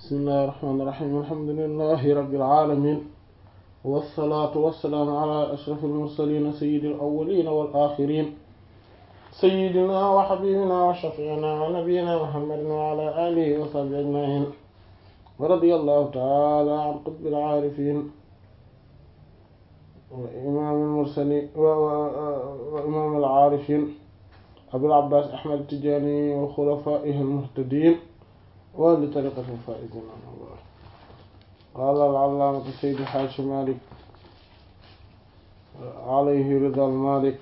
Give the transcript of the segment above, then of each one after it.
bismillahi irrahmani irrahim alhamdulilahi rabbil alamin wassalaatu wassalaamu ala ashrafil mursalin sayyidil awwalin wal akhirin sayyidina wa habibina wa shafiina wa nabiyyina muhammadin wa ala alihi wa sahbihi ajmain wa radiyallahu ta'ala an qutbil aarifin wa imaamil mursalin wa imaamil aarifin abil abbaas ahmad tijaani wa xulafaa'ihi al-muhtadiin wa li tariiqatil faa'iziin qaala al-allaamatu sayyid haaji maalik alayhi ridaal maalik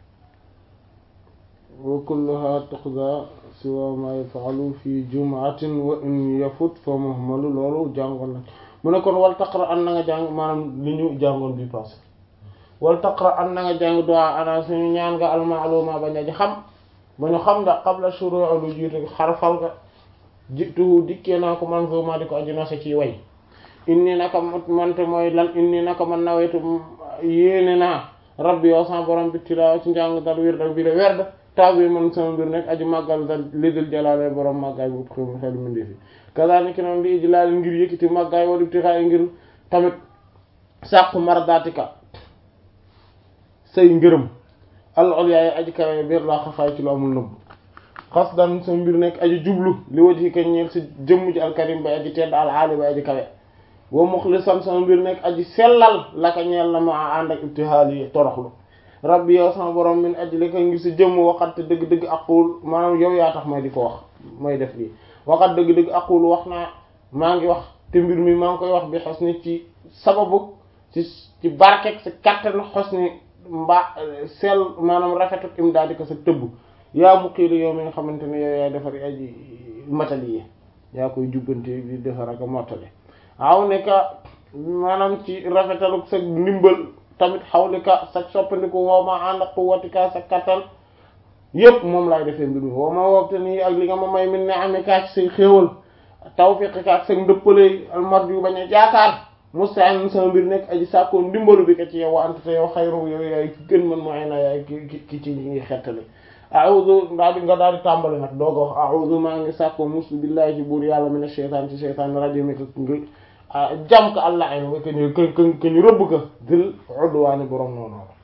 wa kulluhaa tuqdaa siwaa maa yaf'alu fi jum'atin wa in yafut fa muhmalu loolu jàngoon na mu ne kon wal taqra an na nga jàng maanaam li ñu jàngoon bi passé wal taqra an na nga jàng du'a ana suñu ñaan nga al-ma'luuma bañ a ji xam ba ñu xam nga qabla shuru'u lu jiitu xarfal nga jiitu dikkee naa ko man ma di ko aju nose ci way inni naka mante mooy lan inni naka man nawaytu yéene naa rabbi yow sama borom bi tilaawa ci njàng dal wir dal bi de werd taw bi man sama mbir nekk aju màggal dal lidul jalaale borom màggaay bu xew xelu mindi fi kazaalika noonu li ijlaal ngir yëkkati màggaay wala ibtixaay ngir tamit sàqu mardaatika say ngërëm al ulyaay aji kawe biir laa xafaay ci lu amul nëbb xas dan sa mbir nekk aji jublu li waji ka ñeel si jëmm ji alkarim bay aji tedd al aali bay aji kawe wa muxlisan sama mbir nekk aji sellal la ka ñeel la ma ànd ak ibtihaal yi toroxlu rabbi yow sama borom min aji li ko ngir si jëmm waxat dëgg-dëgg aqul maanaam yow yaa tax may di ko wax may def lii waxat dëgg-dëgg aqul wax naa maa ngi wax te mbir mi maa ngi koy wax bi xos ni ci sababu ci ci barkek sa kattan xos ni mbaa seel maanaam rafetu imdaadi ko sa tëbb yaa mu xiilu yow mi nga xamante ne yow yaay defar aji matali yi yaa koy jubbante di defar ak mottale aw ne ka maanaam ci rafetalu sa ndimbal tamit xaw li ka sa soppandiku wow ma ànd ak quwwatika sa kattan yépp moom laay defee mbir mi wow ma wopte nii ak li nga ma may min ne amee kaa ci say xéewal tawfiq ka ak sa ndëppale almar yu bañ a jaakaar mustaan sama mbir nekk aji sàkkoon ndimbalu bi ka ci yow ante te yow xayru yow yaay ki gën man mooy na yaay ki ki ci ñi ngi xettali a'udhu daal di nga daal di tàmbali nag dooga wax a'udhu maa ngi sàkkoo muslu billahi ci buur yàlla mina shaytaan ci shaytaan rajim mi ko ngi jam ko allah ay nga ñu k ke ñu rëbb ko dil udwaani boroom noonu la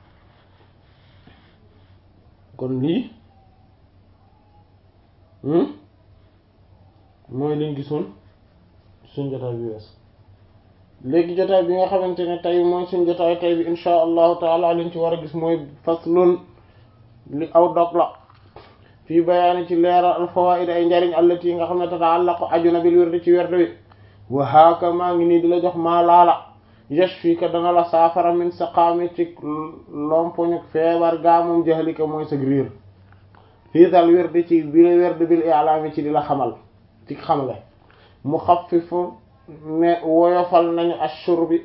kon lii mooy liñ gisoon suñ jotaay bi wees léegi jotaay bi nga xamante ne tey mooy suñ jotaay tey bi insha allahu taala liñ ci war a gis mooy faslun li aw dog la fii bayaani ci leeral al fawaid ay njariñ allati yi nga xam ne tataallaqu aju na bil wirdi ci werd wi wa haaka maa ngi nii di la jox maa laala yashfika dana la saafara min saqaami ci lompoñu feebar gaa moom jahlika mooy sag riir fii dal wirdi ci bi la werd bil i'laami ci di la xamal ci xamle mu xaffifu ne woyofal nañu ashur bi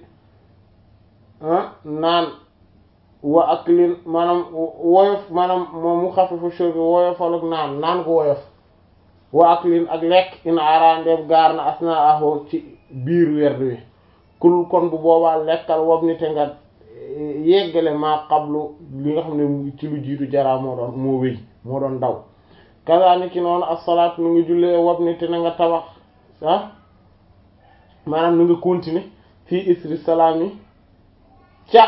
naan wa aklin maanaam woyof maanaam moom mu xafifu shur bi woyofal ak naan naan ko woyof wa aklin ak lekk in arandeeb gaar na asna aho ci biir werd wi kul kon bu boobaa lekkal wob ni te nga yeggale maa xablu li nga xam ne ci lu jiitu jaraa moo doon moo wéy moo doon daw kasaani ki noonu as-salaat nu ngi jullee wob ni te na nga tabax ah maanaam nu nga continuer fii isri salaam yi ca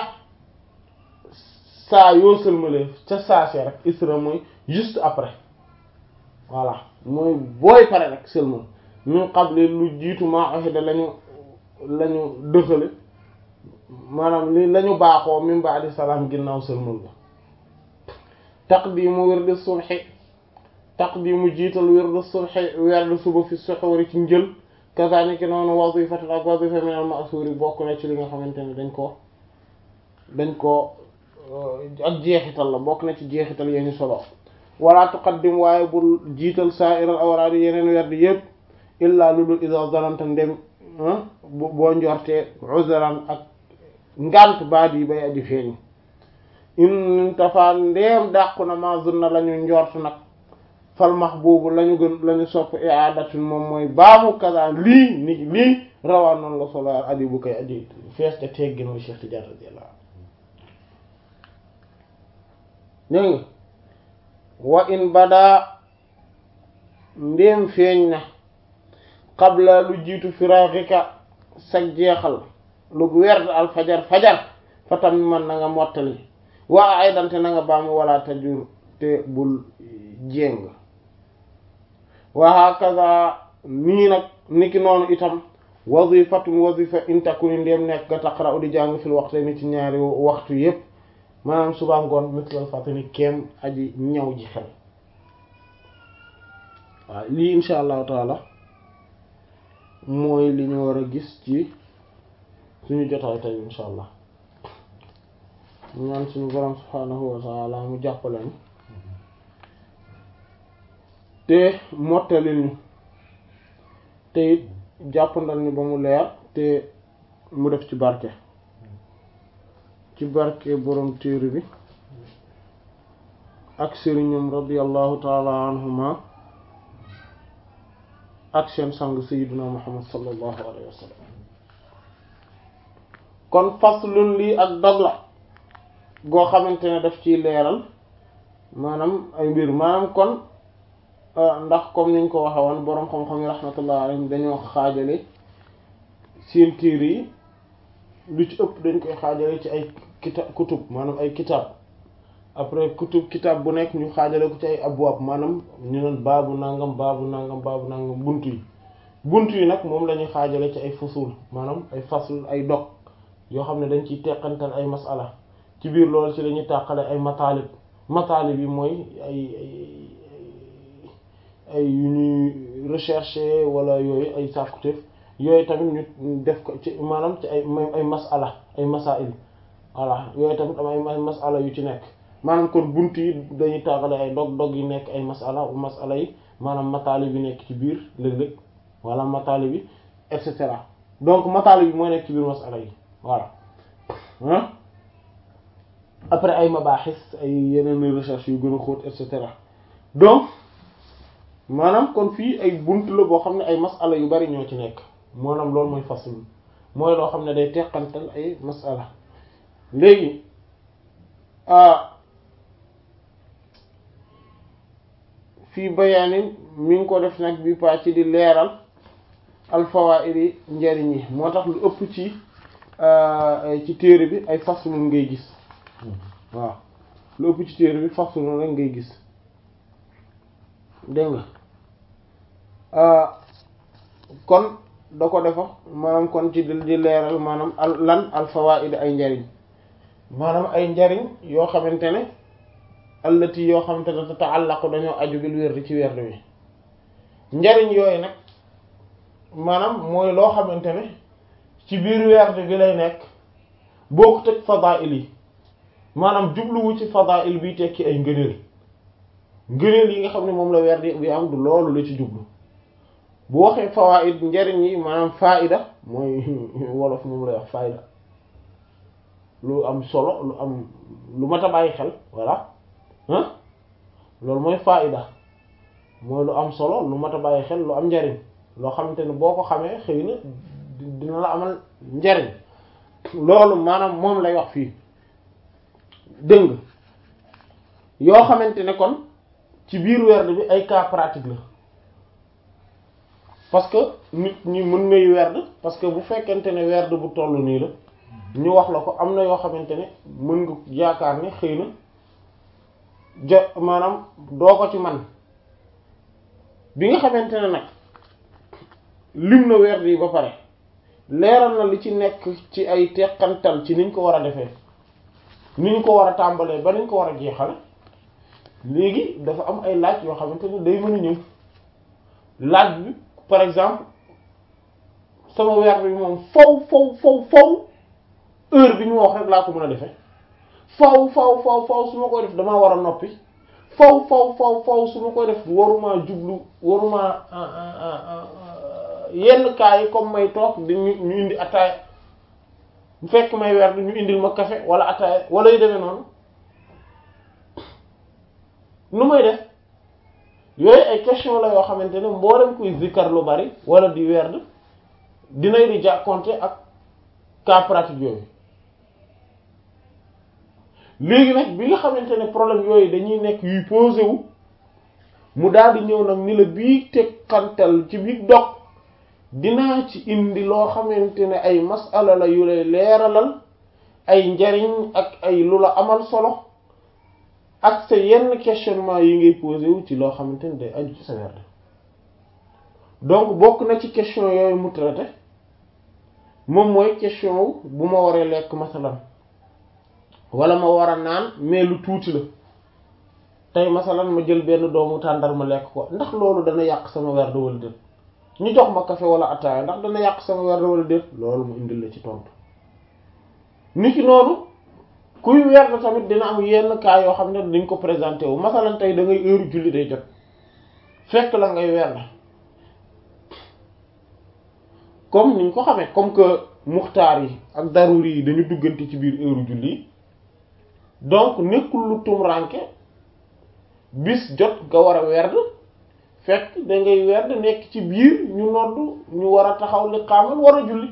saa yoo sëlmalee ca saase rek isra mooy juste après voilà mooy booy pare rek sëlmal min qabli lu jiitu maa ahida lañu lañu dëxale maanaam li lañu baaxoo min ba'di salaam ginnaaw sëlmal ba taqdimu wirdu subhi taqdimu jiital wirdu subhi wirdu suba fi suxuuri ci njël kazaalika noonu wazifatan ak wazifa min al ma'suuri bokk na ci li nga xamante ne dañ ko dañ ko ak jeexital la bokk na ci jeexital yee ñu solo wala tuqaddim waaye bul jiital sa'iral awraad yeneen werd yépp illaa lu dul iza zananta ndem boo njortee uzran ak ngant baat yi bay aji feeñ in tafa ndeem dàqu na ma zunna la ñu njort nag fal mahbubu la ñu gën la ñu sopp i'adatun moom mooy baamu kaza lii ni lii rawaa noonu la solo adi bu koy aji fees te teggin mooy Cheikh Tidiane radiyallahu dégg nga wa in badaa ndéem feeñ na qabla lu jiitu firaaxika sag jeexal lu werd al fajar fajar fa tam man na nga mottali waa ay dante na nga baamu wala tajur te bul jéng wa hakaza nii nag niki noonu itam wazifatun wazifa intakuni ndéem nekk nga taqra'u di jàng fil waxte ni ci ñaari waxtu yépp maanaam suba ngoon mislal fatani kéem aji ñaw ji xel waaw lii insha allahu taala mooy li ñu war a gis ci suñu jotaay tey insha allah ñu ñaan suñu borom subhaanahu wa taala mu jàppale ñu te mottalil ñu te it jàppandal ñu ba mu leer te mu def ci barke ci barke borom téere bi ak sëriñam radiyallahu taala anhuma ak seen sang sayyiduna muhammad sallallahu alayhi wa sallam kon faslun lii ak dog la goo xamante ne daf ciy leeral maanaam ay mbir maanaam kon ndax comme niñ ko waxe woon boroom xam-xam yi rahmatullah alayhim dañoo xaajale seen téere yi lu ci ëpp dañ koy xaajale ci ay kita kutub maanaam ay kitab après kutub kitab bu nekk ñu xaajale ko ci ay abwaab maanaam ñu naan baabu nangam baabu nangam baabu nangam buntu yi buntu yi nag moom la ñuy xaajale ci ay fusul maanaam ay fasl ay dog yoo xam ne dañ ciy teqantal ay masala ci biir loolu ci lañuy tàqale ay mataalib mataalib yi mooy ay ay ay yu ñuy recherche wala yooyu ay sàkkuteef yooyu tamit ñu def ko ci maanaam ci ay ay masala ay masail voilà yooyu tamit am ay masala yu ci nekk maanaam kon bunt yi dañuy tàqale ay dog dog yi nekk ay masala masala yi maanaam mataalib yi nekk ci biir léeg-léeg wala mataalib yi et cetera donc mataalib yi mooy nekk ci biir masala yi voilà ah après ay mabaaxis ay yeneen recherche yu gën a xóot et cetera donc maanaam kon fii ay bunt la boo xam ne ay masala yu bari ñoo ci nekk maanaam loolu mooy fasl mooy loo xam ne day teqantal ay masala léegi fii bayaanin mi ngi ko def nag bi paa ci di leeral alfawaa'id njariñ yi moo tax lu ëpp ci ci téere bi ay faslun ngay gis waaw lu ëpp ci téere bi faslun rek ngay gis dégg nga kon da ko defa maanaam kon ci di leeral maanaam al lan al fawaa'id ay njariñ maanaam ay njariñ yoo xamante ne allati yoo xamante ne tata'allaqu dañoo aju bil werd ci werd wi njariñ yooyu nag maanaam mooy loo xamante ne ci biir werd bi lay nekk bokkut ak fadaa'il yi maanaam jubluwu ci fadaa'il bi tekki ay ngëneel ngëneel yi nga xam ne moom la werd bi am du loolu la ci jublu bu waxee fawaa'id njariñ yi maanaam faida mooy wolof moom lay wax faida lu am solo lu am lu mat a bàyyi xel voilà ah loolu mooy faida mooy lu am solo lu mat a bàyyi xel lu am njariñ loo xamante ne boo ko xamee xëy na dina la amal njariñ loolu maanaam moom lay wax fii dëng yoo xamante ne kon ci biir werd bi ay cas pratique la parce que nit ñi mën ngay werd parce que bu fekkente ne werd bu toll nii la ñu wax la ko am na yoo xamante ne mën nga yaakaar ne xëy na jo maanaam doo ko ci man bi nga xamante ne nag lim na werd yi ba pare leeral na li ci nekk ci ay teqantal ci niñ ko war a defee ni ñu ko war a tàmbalee ba niñ ko war a jeexale léegi dafa am ay laaj yoo xamante ne day mën a ñëw laaj bi par exemple sama werd bi moom faw faw faw faw heure bi ñu wax rek laa ko mën a defee faw faw faw faw su ma koy def damaa war a noppi faw faw faw faw su ma koy def waruma jublu waruma yenn cas yi comme may toog di ñu ñu indi ataaya bu fekk may werd ñu indil ma café wala ataaya wala yu demee noonu nu may def yooyu ay question la yoo xamante ne mboolem kuy zikkar lu bari wala di werd dinay di jàkkonte ak cas pratique yooyu léegi nag bi nga xamante ne problème yooyu dañuy nekk yuy posé wu mu daal di ñëw nag ni la bii teqantal ci biir dog dinaa ci indi loo xamante ne ay masala la yu lay leeralal ay njariñ ak ay lu la amal solo ak sa yenn questionnement yi ngay posé wu ci loo xamante ne day aju ci sa werd donc bokk na ci question yooyu mu traité moom mooy question wu bu ma waree lekk masalan wala ma war a naan mais lu tuuti la tey masalan ma jël benn doomu tàndar ma lekk ko ndax loolu dana yàq sama werd wala déet ñu jox ma café wala ataaya ndax dana yàq sama werd wala déet loolu mu indil la ci tontu nit ki noonu kuy werd tamit dina am yenn cas yoo xam ne dañ ko présenté wu masalan tey da ngay heure julli day jot fekk la ngay werd comme niñ ko xamee comme que muxtaar yi ak daruri yi dañu duggante ci biir heure julli donc nekkul lu tumranke bis jot nga war a werd fekk da ngay werd nekk ci biir ñu nodd ñu war a taxaw li xaamal war a julli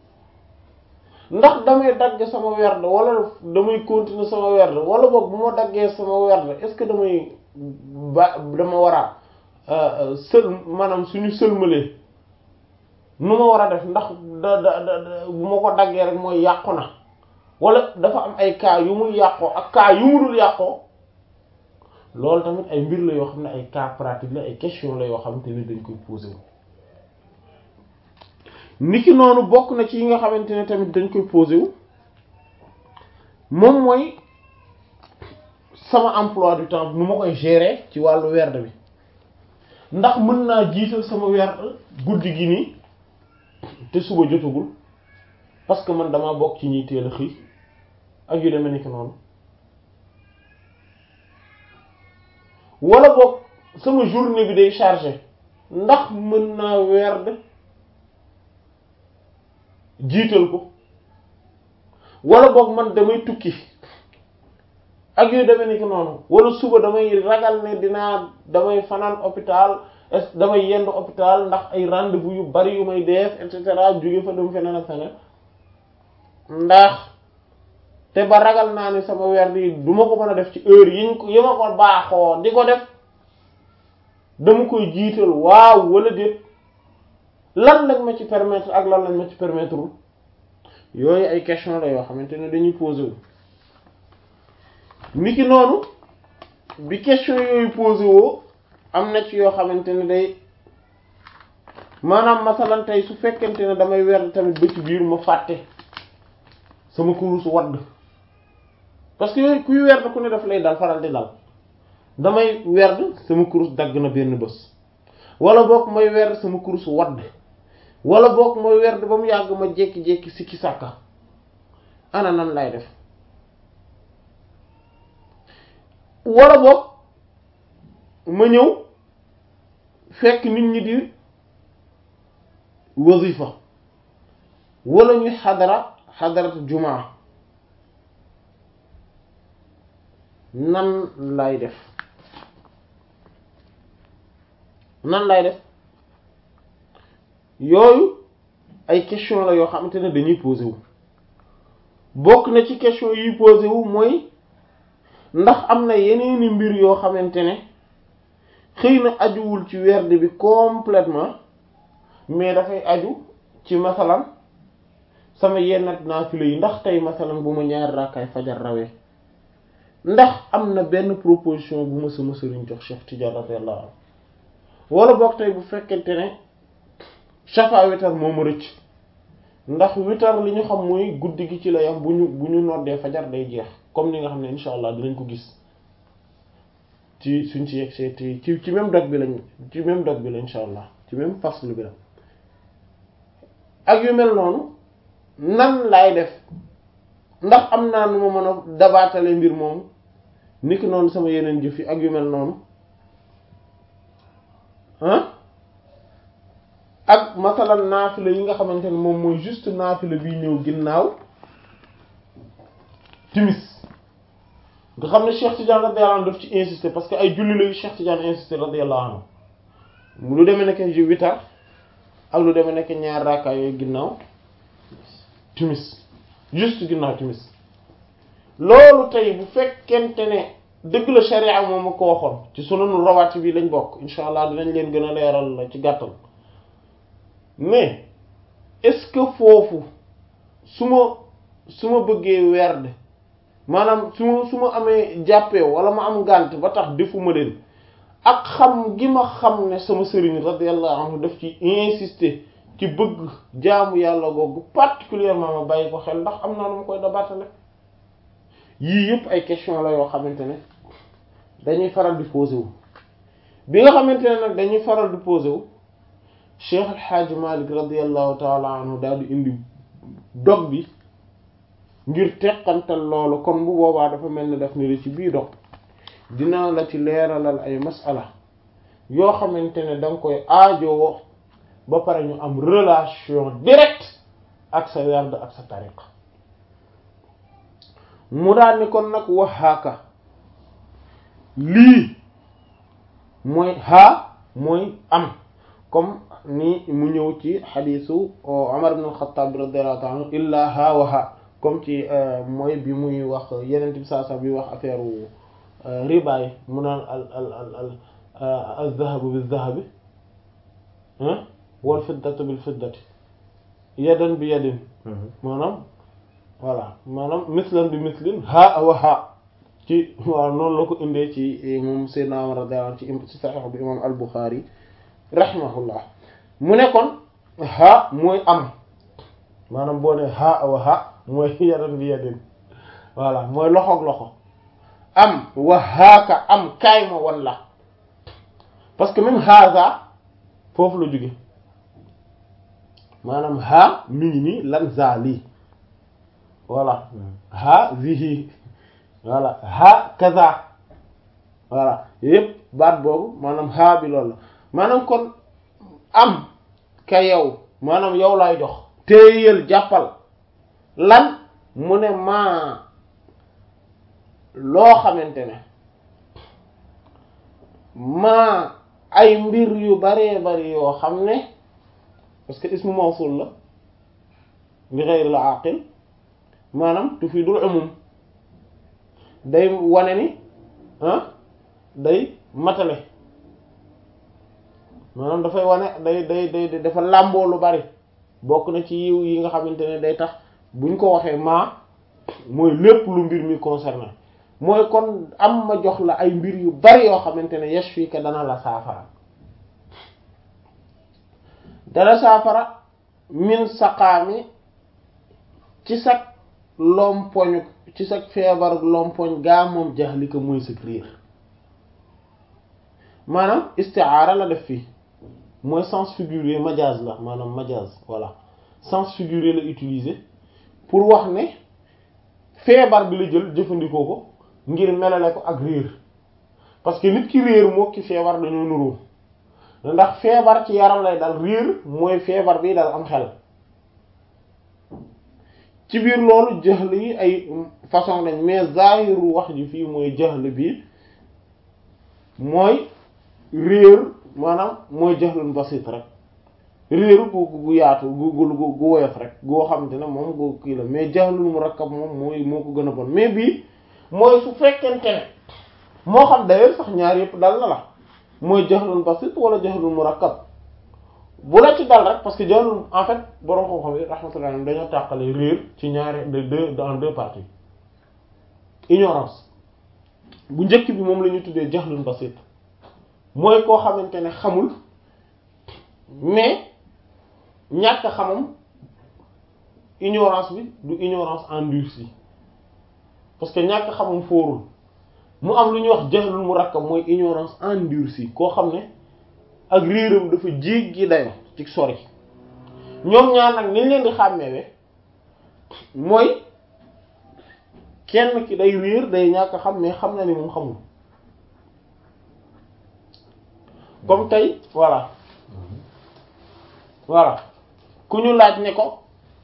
ndax damay dagg sama werd wala damay continuer sama werd wala boog bu ma daggee sama werd est-ce que damay ba dama war a sël maanaam suñu sëlmalee nu ma war a def ndax da da da bu ma ko daggee rek mooy yàqu na wala dafa am ay cas yu muy yàqoo ak cas yu mu dul yàqoo loolu tamit ay mbir la yoo xam ne ay cas pratique la ay question la yoo xamante ni dañ koy posé wu niki noonu bokk na ci yi nga xamante ne tamit dañ koy posé wu moom mooy sama emploi du temps nu ma koy gérer ci wàllu werd bi ndax mën naa jiital sama werd guddi gi nii te suba jotagul parce que man damaa bokk ci ñiy teel a xëy ak yu demee ni ki noonu wala boog sama journée bi day chargé ndax mën naa werd jiital ko wala boog man damay tukki ak yu demee ni ki noonu wala suba damay ragal ne dinaa damay fanaan hôpital est damay yendu hôpital ndax ay rendez-vous yu bari yu may def et cetera jóge fa dem feneen ak feneen ndax te ba ragal naa ni sama werd yi du ma ko mën a def ci heure yiñ ko yi ma ko baaxoo di ko def dama koy jiital waaw wala déet lan lañ ma ci permettre ak lan lañ ma ci permettre wul yooyu ay question la yoo xamante ne dañuy posé wu niki noonu bi question yooyu posé woo am na ci yoo xamante ne day maanaam masalan tey su fekkente ne damay werd tamit ba ci biir ma fàtte sama kurus wadd parce que yooyu kuy werd ku ne daf lay dal faral di dal damay werd sama kurus dagg na benn bés wala boog may werd sama kurus wadd wala boog may werd ba mu yàgg ma jékki-jékki sikki sàkka ana nan lay def wala boog ma ñëw fekk nit ñi di wazifa wala ñuy xadara xadarat jumaa nan lay def nan lay def yooyu ay question la yoo xamante ne dañuy posé wu bokk na ci question yuy posé wu mooy ndax am na yeneeni mbir yoo xamante ne xëy na ajuwul ci werd bi complètement mais dafay aju ci masalan sama yenn naafila yi ndax tey masalan bu ma ñaari raakaay fajar rawee ndax am na benn proposition bu ma sama sëriñ jox Cheikh Tidiane radiyallahu anhu wala boog tey bu fekkente ne shafa witar moo ma rëcc ndax witar li ñu xam mooy guddi gi ci la yam bu ñu bu ñu noddee fajar day jeex comme ni nga xam ne insha allah dinañ ko gis ci suñ ci yegg ci ci ci même dog bi lañ ci même dog bi la insha allah ci même faslu bi la ak yu mel noonu nan laay def ndax am naa nu ma mën a dabaatale mbir moomu niki noonu sama yeneen jëf yi ak yu mel noonu ah ak masalan naafila yi nga xamante ne moom mooy juste naafila bi ñëw ginnaaw timis nga xam ne Cheikh Tidiane radiyallahu anhu daf ci insister parce que ay julli la yu Cheikh Tidiane insister radiyallahu anhu lu demee nekk ji witar ak lu demee nekk ñaar raakaay yooyu ginnaaw timis juste ginnaaw timis loolu tey bu fekkente ne dëgg la sharia moom ma ko waxoon ci sunanu rawaati bi lañ bokk insha allah dinañ leen gën a leeral la ci gàttal mais est-ce que foofu su ma su ma bëggee werd maanaam su ma su ma amee jàppee wala ma am ngànt ba tax defuma leen ak xam gi ma xam ne sama sëriñ radiyallahu anhu daf ci insister ci bëgg jaamu yàlla googu particulièrement ma bàyyi ko xel ndax am naa nu ma koy dabaatale yii yëpp ay question la yoo xamante ne dañuy faral di posé wu bi nga xamante ne nag dañuy faral di posé wu Cheikh El Hadj Malick radiyallahu taala anhu daal di indi dog bi ngir teqantal loolu kon bu boobaa dafa mel ni daf ni la ci bii dog dina la ci leeralal ay masala yoo xamante ne da nga koy aajowoo ba pare ñu am relation directe ak sa werd ak sa tariqa mu daal ni kon nag waxaaka lii mooy haa mooy am comme ni mu ñëw ci xadiisu Umar ibn al-Khattab radiyallahu ta'ala anhu illaa haa wa haa comme ci mooy bi muy wax yeneen bi saa saa bi wax affaire riba yi mu naan al al al al al-dhahabu bil-dhahabi wal fiddatu bil fiddati yadan bi yadin maanaam voilà maanaam mislan bi mislin haa wa haa ci waaw noonu la ko indee ci moom Seydina Umar radiyallahu anhu ci Sahih bi imam al-Bukhari rahimahullah mu ne kon haa mooy am maanaam boo ne haa wa haa mooy yadan bi yadin voilà mooy loxoog loxo am wa haaka am kaay ma wan la parce que même haza foofu la jóge maanaam haa mi ngi nii lan za lii voilà haa zihi voilà haa kaza voilà yépp baat boobu maanaam haa bi loolu la maanaam kon am ka yow maanaam yow laay jox téyel jàppal lan mu ne maa loo xamante ne maa ay mbir yu baree bari yoo xam ne parce que ismu mawsul la li ghayr al aqil maanaam tufidul umum day wane ni ah day matale maanaam dafay wane day day day dafa làmboo lu bari bokk na ci yiw yi nga xamante ne day tax buñ ko waxee maa mooy lépp lu mbir mi concerné mooy kon am ma jox la ay mbir yu bari yoo xamante ne yashfika dana la saafara dana saafara min saqaami ci sag lompoñ ci sag feebar lompoñ gaa moom jaxlika muy sag riir maanaam istiaara la def fii mooy sens figuré majaz la maanaam majaz voilà sens figuré la utiliser pour wax ne feebar bi la jël jëfandikoo ko ngir melale ko ak réer parce que nit ki réer moo ki feebar dañoo nuroo ndax feebar ci yaram lay dal réer mooy feebar bi dal am xel ci biir loolu jahl yi ay façon lañ mais zahiru wax ji fii mooy jahl bi mooy réer maanaam mooy jahlun basit rek réeru gu gu yaatu gu gu gu woyof rek goo xamante ne moom gu kii la mais jahlul murakkab moom mooy moo ko gën a bon mais bii mooy su fekkente ne moo xam d'ailleurs sax ñaar yëpp dal na la mooy jahlun basit wala jahlul murakkab bu la ci dal rek parce que jahlul en fait borom xam-xam yi rahmatullah dañoo tàqale réer ci ñaari de deux dans deux parties ignorance bu njëkk bi moom la ñuy tuddee jahlun basit mooy koo xamante ne xamul mais ñàkk xamam ignorance bi du ignorance endurcie parce que ñàkk xamam fóorul mu am lu ñuy wax jahlul murakkab mooy ignorance endurcie koo xam ne ak réeram dafa jéggi dayo ci sori ñoom ñaar nag niñ leen di xàmmeewe mooy kenn ki day réer day ñàkk xam mais xam na ni moom xamul comme tey voilà voilà ku ñu laaj ne ko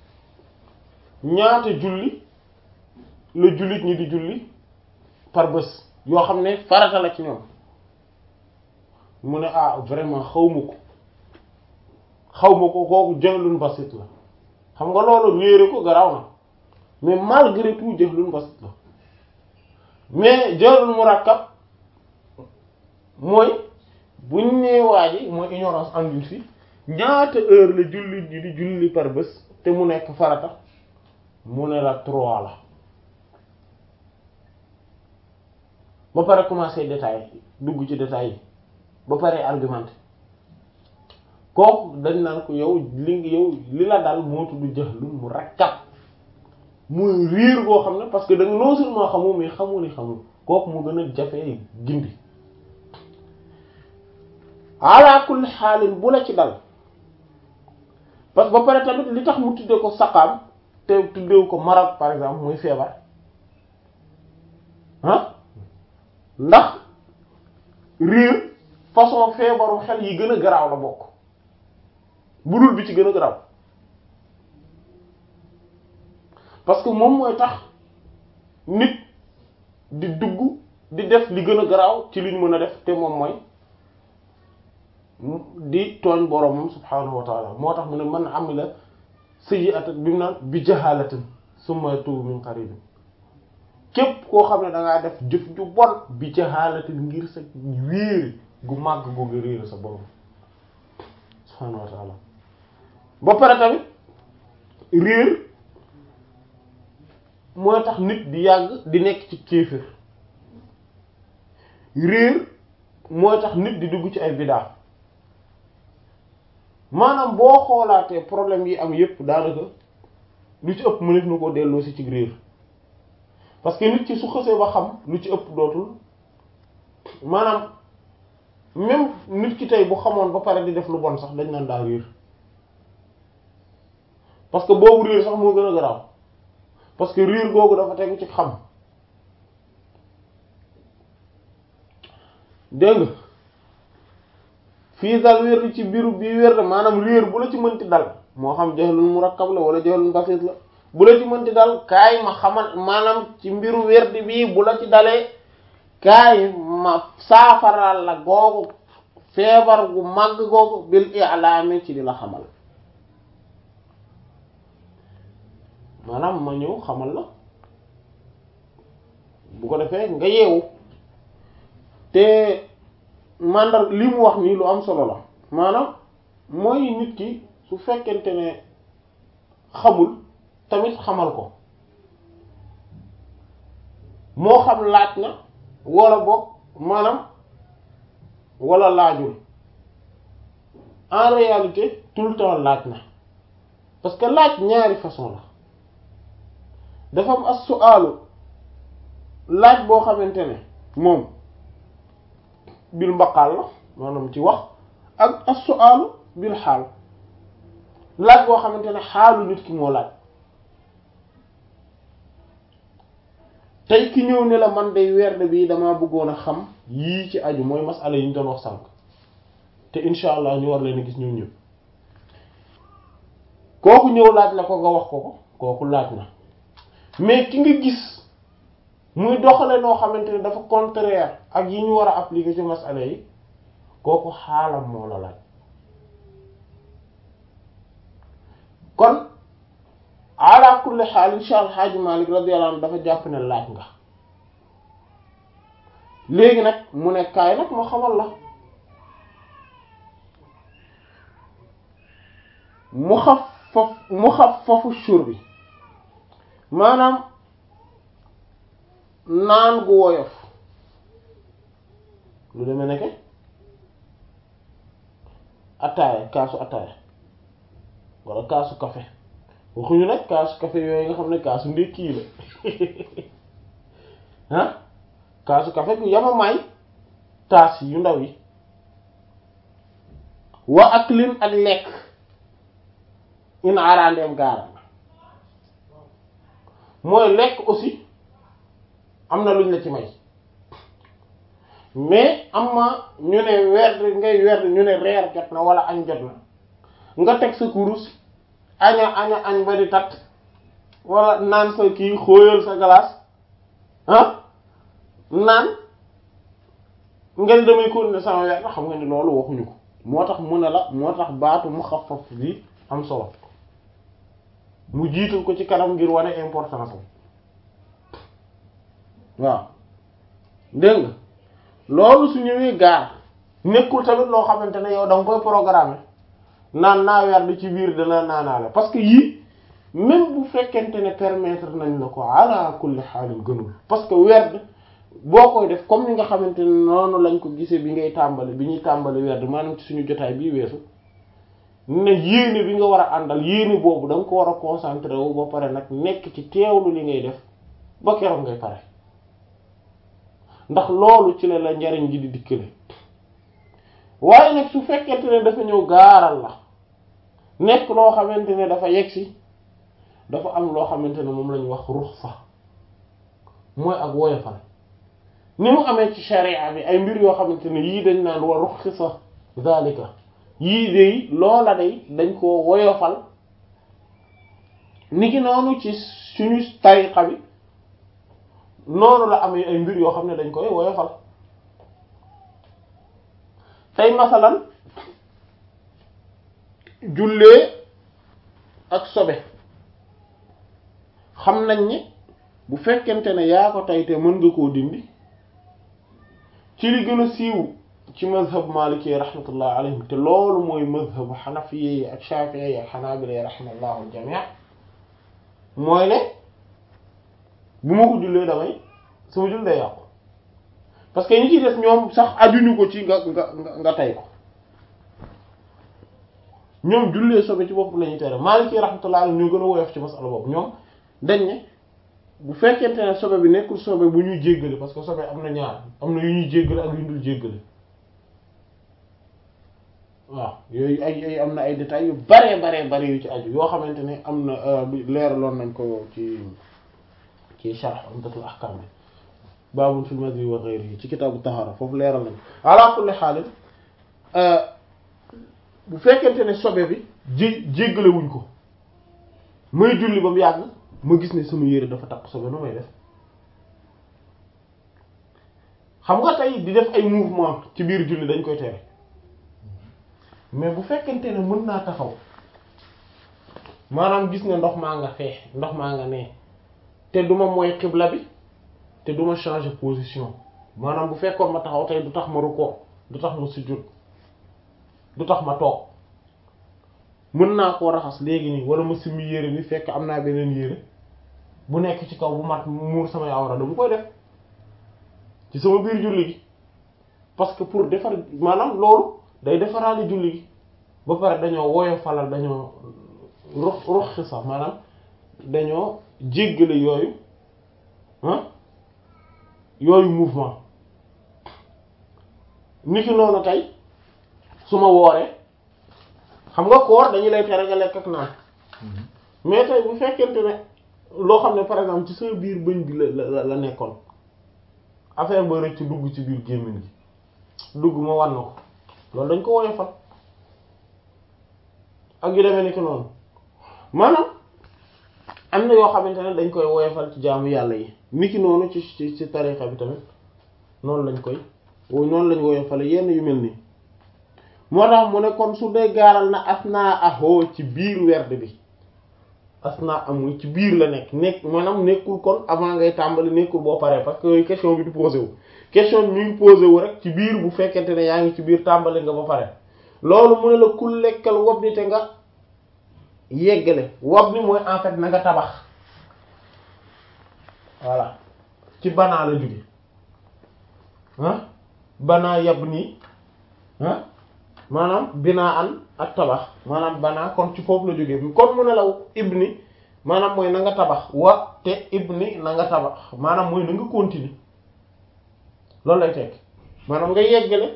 ñaata julli la jullit ñi di julli par bés yoo xam ne farata la ci ñoom mu ne ah vraiment xawma ko xawma ko kooku jahlun basit la xam nga loolu réere ko garaaw na mais malgré tout jahlun basit la mais jahlun murakkab mooy buñ nee waa ji mooy ignorance endurcie ñaata heure la jullit ji di julli par bés te mu nekk farata mu ne la trois la ba pare commencer détail dugg ci détail yi ba pare argumenté kooku dañ naan ko yow li yow li la dal moo tudd jahlun mu rakkab muy riir goo xam ne parce que da nga non seulement xamu mais xamu ni xamu kooku mu gën a jafee gindi ala kulli xaalin bu la ci dal parce que ba pare tamit li tax mu tuddee ko saqaam te tuddeewu ko marad par exemple muy feebar ah ndax riir façon feebaru xel yi gën a garaaw la bokk bu dul bi ci gën a garaaw parce que moom mooy tax nit di dugg di def li gën a garaaw ci liñ mën a def te moom mooy di tooñ boromam subhaanahu wa taala moo tax mu ne man amila sayyi'atan bi mu naan bi jahalatin summa yatubu min qarib képp koo xam ne da ngaa def jëf ju bon bi jahalatin ngir sa réer gu màgg googu réer sa borom subhaanahu wa taala ba pare tamit réer mooy tax nit di yàgg di nekk ci kéefër réer mooy tax nit di dugg ci ay bidaa maanaam boo xoolaatee problème yi am yépp daanaka lu ci ëpp mënef na koo delloo si ci réer parce que nit ki su xësee ba xam lu ci ëpp dootul maanaam même nit ki tey bu xamoon ba pare di def lu bon sax dañ naan daa réer parce que boobu réer sax moo gën a garaaw parce que réer googu dafa tegu ci xam dégg nga fii dal wér ci biiru bii wér la maanaam réer bu la ci mënti dal moo xam jahlun murakkab la wala jahlun basit la bu la ci mënti dal kaay ma xamal maanaam ci mbiru wérdi bii bu la ci dalee kaay ma saafaral la googu feebar gu màgg googu bil i'laami ci di la xamal maanaam ma ñëw xamal la bu ko defee nga yeewu te mandar li mu wax nii lu am solo la maanaam mooy nit ki su fekkente ne xamul tamit xamal ko moo xam laaj na wala boog maanaam wala laajul en réalité tout le temps laaj na parce que laaj ñaari façon la dafa am as-su'aalu laaj boo xamante ne moom bil mbaqaal la maanaam ci wax ak as-su'aalu bil xaal laaj boo xamante ne xaalu nit ki moo laaj tey ki ñëw ne la man day werd bi damaa bëggoon a xam yii ci aju mooy masala yi ñu doon wax sànq te insha allah ñu war leen a gis ñëw ñëw kooku ñëw laaj la ko nga wax ko ko kooku laaj na mais ki nga gis muy doxale noo xamante ne dafa contraire ak yi ñu war a appliquer ci masala yi kooku xaalam moo la laaj kon ala kulli xaal insha allah Haaji Malik radiyallahu anhu dafa jàpp ne laaj nga léegi nag mu ne kaay nag ma xamal la mu xaf faf mu xaf fafu shur bi maanaam naan gu woyof lu demee nekke attaaya kaasu attaaya wala kaasu café waxuñu nag kaasu café yooyu nga xam ne kaasu ndékki la ah kaasu café gu yamamaay taas yu ndaw yi wa ak lin ak lekk in arandeem gaaram mooy lekk aussi am na luñ la ci may mais am ma ñu ne werd ngay werd ñu ne reer jot na wala añ jot na nga teg sa kurus aña aña añ ba di tat wala naan sa kii xóoyal sa glace ah naan ngeen damay continuer sama werd xam nga ni loolu waxuñu ko moo tax mu ne la moo tax baatu mu xafaf bi am solo mu jiital ko ci kanam ngir wane importance am waaw dégg nga loolu su ñëwee gaar nekkul tamit loo xamante ne yow da nga koy programmer naan naa werd ci biir dana naanaale parce que yii même bu fekkente ne permettre nañ la ko ala kulli xaalin gënul parce que werd boo koy def comme ni nga xamante ne noonu lañ ko gisee bi ngay tàmbali bi ñuy tàmbali werd maanaam ci suñu jotaay bii weesu ne yéene bi nga war a àndal yéene boobu da nga ko war a concentré wu ba pare nag nekk ci teewlu li ngay def ba keroog ngay pare ndax loolu ci la la njariñ gi di dikkale waaye nag su fekkente ne dafa ñëw gaaral la nekk loo xamante ne dafa yegsi dafa am loo xamante ne moom la ñu wax ruxsa mooy ak woyofal ni mu amee ci sharia bi ay mbir yoo xamante ne yii dañ naan wa ruxsa zalika yii day loola day dañ koo woyofal niki noonu ci suñu tariqa bi noonu la amee ay mbir yoo xam ne dañ koy woyofal tey masalan jullee ak sobe xam nañ ni bu fekkente ne yaa ko tey te mën nga koo dindi ci li gën a siiw ci mazhab maliki rahmatullah alayhim te loolu mooy mazhabu xanafiye yi ak shafi'i yi ak xanaabila yi rahmallahu aljamii mooy ne bu ma ko jullee damay sama jull day yàqu parce que ñi ci des ñoom sax ajuñu ko ci nga nga nga tey ko ñoom jullee sobe ci bopp la ñuy tere maliki rahmatullah alayhim ñoo gën a woyof ci masala boobu ñoom dañ ne bu fekkente ne sobe bi nekkul sobe bu ñuy jéggale parce que sobe am na ñaar am na yu ñuy jéggale ak yu dul jéggale waaw yooyu ay ay am na ay détails yu bare bare bare yu ci aju yoo xamante ne am na leeraloon nañ ko ci ci sharh umdatul ahkam bi babun fil madhi wa ghayrihi ci kitaabu tahara foofu leeral nañ ala kulli haal bu fekkente ne sobe bi jé jéggale wuñ ko may julli ba mu yàgg ma gis ne sama yére dafa takk sobe nu may def xam nga tey di def ay mouvement ci biir julli dañ koy tere mais bu fekkente ne mën naa taxaw maanaam gis ne ndox maa nga fee ndox maa nga nee te duma mooy xibla bi te duma changer position maanaam bu fekkoon ma taxaw tey du tax ma rukkoo du tax ma sujjóot du tax ma toog mën naa koo raxas léegi nii wala ma simmi yére bi fekk am naa beneen yére bu nekk ci kaw bu mat muur samay awra dama koy def ci sama biir julli gi parce que pour defar maanaam loolu day defaraale julli gi ba pare dañoo woyofalal dañoo rux ruxi sax maanaam dañoo jéggale yooyu ah yooyu mouvement niki noonu tey su ma wooree xam nga koor dañu lay tere nga lekk ak naan mais tey bu fekkente ne loo xam ne par exemple ci sa biir bëñ bi la la la nekkoon affaire ba rëcc dugg ci biir gémmiñ gi dugg ma wan na ko loolu dañ ko woyofal ak yu demee ni ki noonu maanaam am na yoo xamante ne dañ koy woyofal ci jaamu yàlla yi ni ki noonu ci ci ci tarixa bi tamit noonu lañ koy noonu lañ woyofale yenn yu mel nii moo tax mu ne kon su dee gaaral na asnaa ahoo ci biir werd bi asnaa amul ci biir la nekk nekk maanaam nekkul kon avant ngay tàmbali nekkul boo paree parce que question bi du posé wu question bi mi ngi posé wu rek ci biir bu fekkente ne yaa ngi ci biir tàmbali nga ba pare loolu mu ne la ku lekkal wob ni te nga yeggale wob ni mooy en fait na nga tabax voilà ci banaa la jóge ah banaa yab nii ah maanaam binaa an ak tabax maanaam banaa kon ci foofu la jógee kon mu ne la ibni maanaam mooy na nga tabax wa te ibni na nga tabax maanaam mooy na nga continuer loolu lay tekk maanaam nga yeggale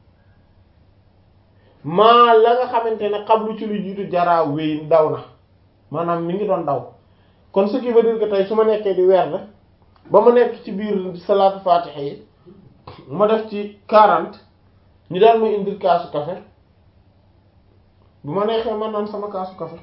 maa la nga xamante ne xablu ci lu jiitu jaraa wéy daw na maanaam mi ngi doon daw kon ce qui veut dire que tey su ma nekkee di werd ba ma nekk ci biir salaatu fatiha yi ma def ci quarante ñu daal may indil kaasu café bu ma neexee ma naan sama kaasu café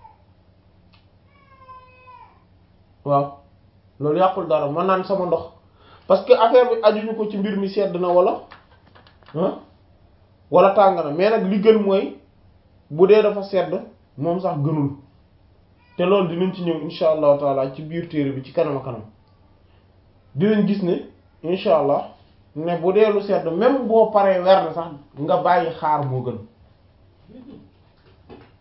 waaw loolu yàqul dara ma naan sama ndox parce que affaire bi ajuñu ko ci mbir mi sedd na wala ah wala tàng na mais nag li gën mooy bu dee dafa sedd moom sax gënul te loolu dinañ ci ñëw insha allahu taala ci biir téere bi ci kanam a kanam dinañ gis ne insha allah ne bu dee lu sedd même boo paree werd sax nga bàyyi xaar moo gën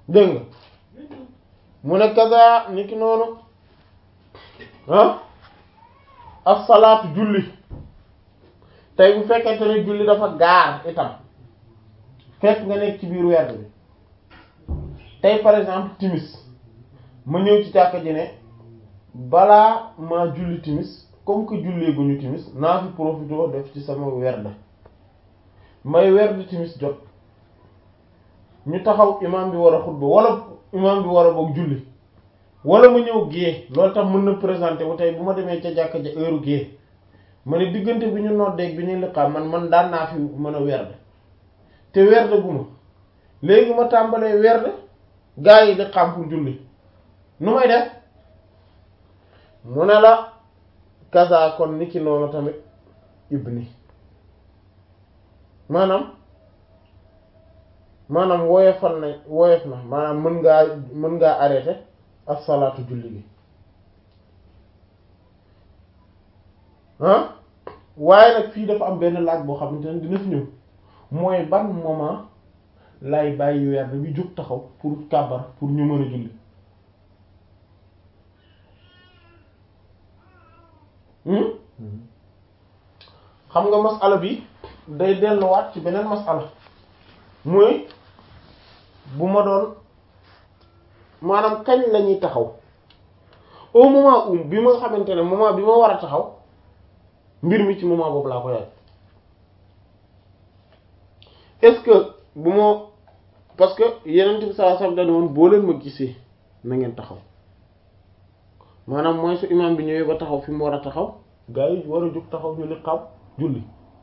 dégg nga mu ne kaza ni ki noonu ah as-salaatu julli tey bu fekkente ne julli dafa gaar itam fekk nga nekk ci biir werd bi tey par exemple timis ma ñëw ci jàkka ji ne balaa maa julli timis comme que jullee gu ñu timis naa fi profité def ci sama werd may werd timis jot ñu taxaw imam bi war a xutba wala imam bi war a boog julli wala ma ñëw gée loolu tax mën na présenter wu tey bu ma demee ca jàkka ja heure gée ma ne diggante bi ñu noddeeg bi ñuy liqaam man man daan naa fi mën a werd te werd gu ma léegi ma tàmbalee werd gaa yi liqaam pour julli nu may def mu ne la kaza kon ni ki noonu tamit ibni maanaam maanaam woyofal na woyof na maanaam mën ngaa mën ngaa arrêté as-salaatu julli gi ah waaye nag fii dafa am benn laaj boo xamante ne dina fi ñëw mooy ban moment lay bàyyi werd bi jóg taxaw pour kàbbar pour ñu mën a julli xam nga masala bi day delluwaat ci beneen masala mooy bu ma doon maanaam kañ la ñuy taxaw au moment où bi ma xamante ne moment bi ma war a taxaw mbir mi ci moment boobu laa ko yaay est-ce que bu ma parce que yeneen bi saa sam dañ woon boo leen ma gisee na ngeen taxaw maanaam mooy su imam bi ñëwee ba taxaw fi mu war a taxaw gaa yi war a jóg taxaw ñu li xam julli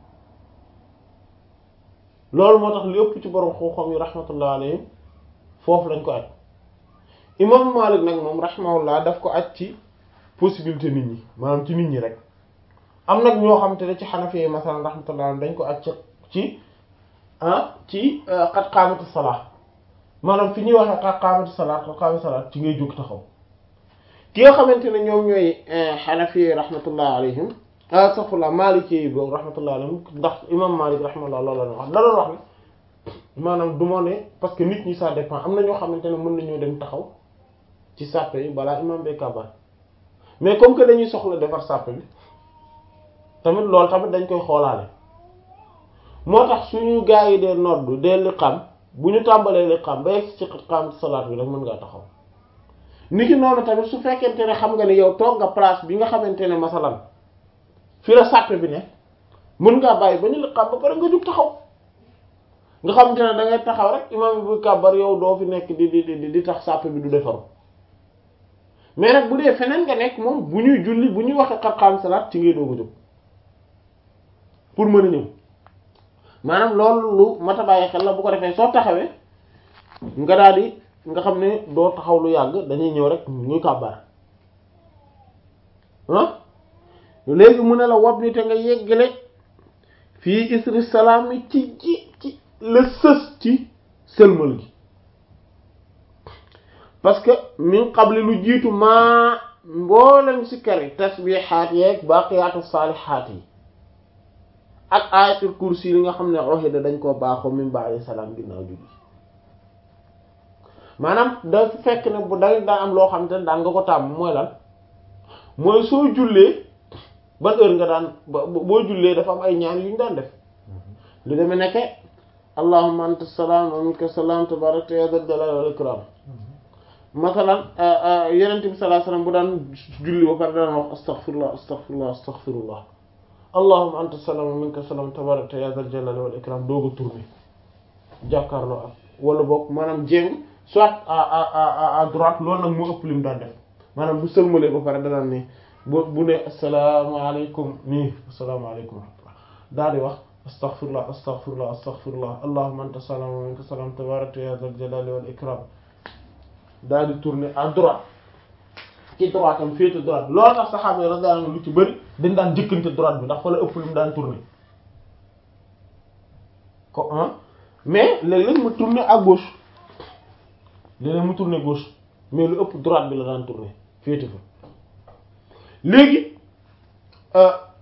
loolu moo tax li ëpp ci borom xam-xam yi rahmatullah alayhim foofu lañ ko aj imam Malik nag moom rahimahullah daf ko aj ci possibilité nit ñi maanaam ci nit ñi rek am nag ñoo xam te ne ci Hanafi yi masalan rahmatullah alayhim dañ ko aj ci ah ci qad qaamati salaat maanaam fi ñuy waxee qad qaamati salaat qad qaamati salaat ci ngay jóg taxaw ki nga xamante ne ñoom ñooy Hanafi yi rahmatullah alayhim astaghfirullah Maliki yi boobu rahmatullah alayhim ndax imam Malik rahmatullah loolu la wax da doon wax ne maanaam du ma ne parce que nit ñi ça dépend am na ñoo xamante ne mën nañoo dem taxaw ci sàppe yi balaa imam bee kabar mais comme que dañuy soxla defar sàppe bi tamit loolu tamit dañ koy xoolaale moo tax suñu gaa yi dee noddu dee liqam bu ñu tàmbalee liqam ba yegg ci xam salaat bi rek mën ngaa taxaw niki noonu tamit su fekkente ne xam nga ne yow toog nga place bi nga xamante ne masalan fi la sàppe bi ne mën ngaa bàyyi ba ñu liqam ba pare nga jug taxaw nga xamante ne da ngay taxaw rek imam bi bu kàbbar yow doo fi nekk di di di di tax sàppe bi du defaru mais nag bu dee feneen nga nekk moom bu ñuy julli bu ñuy waxee xar-xam salaat ci ngay doog a jóg pour mën a ñëw maanaam loolu lu mat a bàyyi xel la bu ko defee soo taxawee nga daal di nga xam ne doo taxaw lu yàgg dañuy ñëw rek ñuy kàbbar ah léegi mu ne la wab ni te nga yeggale fii isri salaam yi ci ci ci la sës ci sëlmal gi parce que min qabli lu jiitu maa mboolem si kari tasbihaat yeeg baaqiyaatu saalihaat yi ak ayatul kursi li nga xam ne ohida dañ koo baaxoo min ba'di salaam ginnaaw julli maanaam da fekk ne bu da daa am loo xam te ne daan nga ko tàmm mooy lan mooy soo jullee ban heure nga daan boo jullee dafa am ay ñaan yu ñu daan def lu demee nekke allahumma anta salaam wa minka salaam tabarakta ya dal jalali wal ikram masalan yenente bi sallallahu alayhi wasallam bu daan julli ba pare daan wax astaghfirullah astaghfirullah astaghfirullah allahumma anta salaam wa minka salaam tabarakta ya dal jalali wal ikram dooga tourner jàkkaarloo ak wala boog maanaam jéng soit à à à droite loolu nag moo ëpp lim daan def maanaam bu sëlmalee ba pare danaan ni bu bu ne asalaamaaleykum nii asalaamaaleykum daal di wax astaghfirullah astaghfirullah astaghfirullah allahumma anta salaam wa minka salaam tabarakta ya dal jalali wal ikram daal di tourner à droite ci droite am féete droite loolu tax saxaaba yi radiyallahu anhum lu ci bëri dañ daan jëkkante droite bi ndax fa la ëpp lu mu daan tourner ko ah mais léeg-léeg mu tourner à gauche léeg-léeg mu tourner gauche mais lu ëpp droite bi la daan tourner féete fa léegi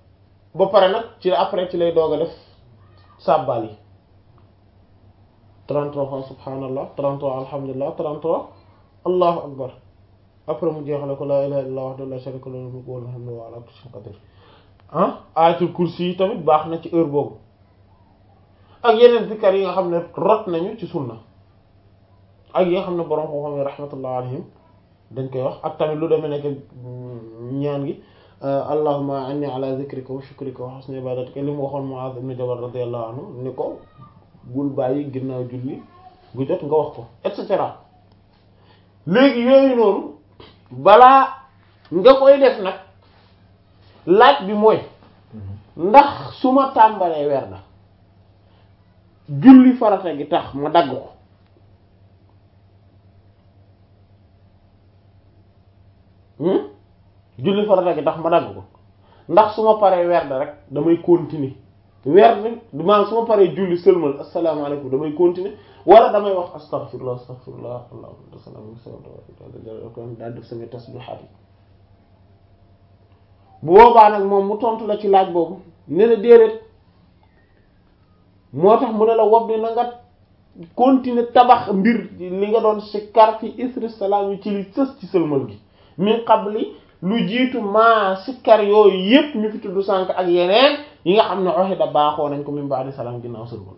ba pare nag ci après ci lay doog a def sàbbal yi 33 fois subhanallah 33 alhamdulillah 33 allahu akbar après mu jeexale ko la ilaha illallah wahdahu la sharika lahu lahul mulku wa lahul hamdu wa huwa ala kulli shay'in qadir ah ayatul kursi yi tamit baax na ci heure boobu ak yeneen zikkar yi nga xam ne rot nañu ci sunna ak yi nga xam ne borom koo xam ne rahmatullah alayhim dañ koy wax ak tamit lu demee nekk ñaan gi allahumma inni ala zikrika wa shukrika wa husni ibadatika li mu waxoon Muaz ibn Jabal radiyallahu anhu ni ko bul bàyyi ginnaaw julli gu jot nga wax ko et cetera léegi yooyu noonu balaa nga koy def nag laaj bi mooy ndax su ma tàmbalee weer na julli farata gi tax ma dagg ko julli farata gi tax ma dagg ko ndax su ma paree werd rek damay continuer werd maanaam su ma paree julli sëlmal asalaamaaleykum damay continuer wala damay wax astaghfirullah astaghfirullah allahumma daal def samay tasbihaat yi bu boobaa nag moom mu tontu la ci laaj boobu ne la déedéet moo tax mu ne la wob ni na nga continuer tabax mbir li nga doon sikkar fi isri salaam yi ci li sës ci sëlmal gi min qabli lu jiitu maa sikkar yooyu yépp ñu fi tudd sànk ak yeneen yi nga xam ne oxi da baaxoo nañ ko min ba'di salaam ginnaaw sëlmal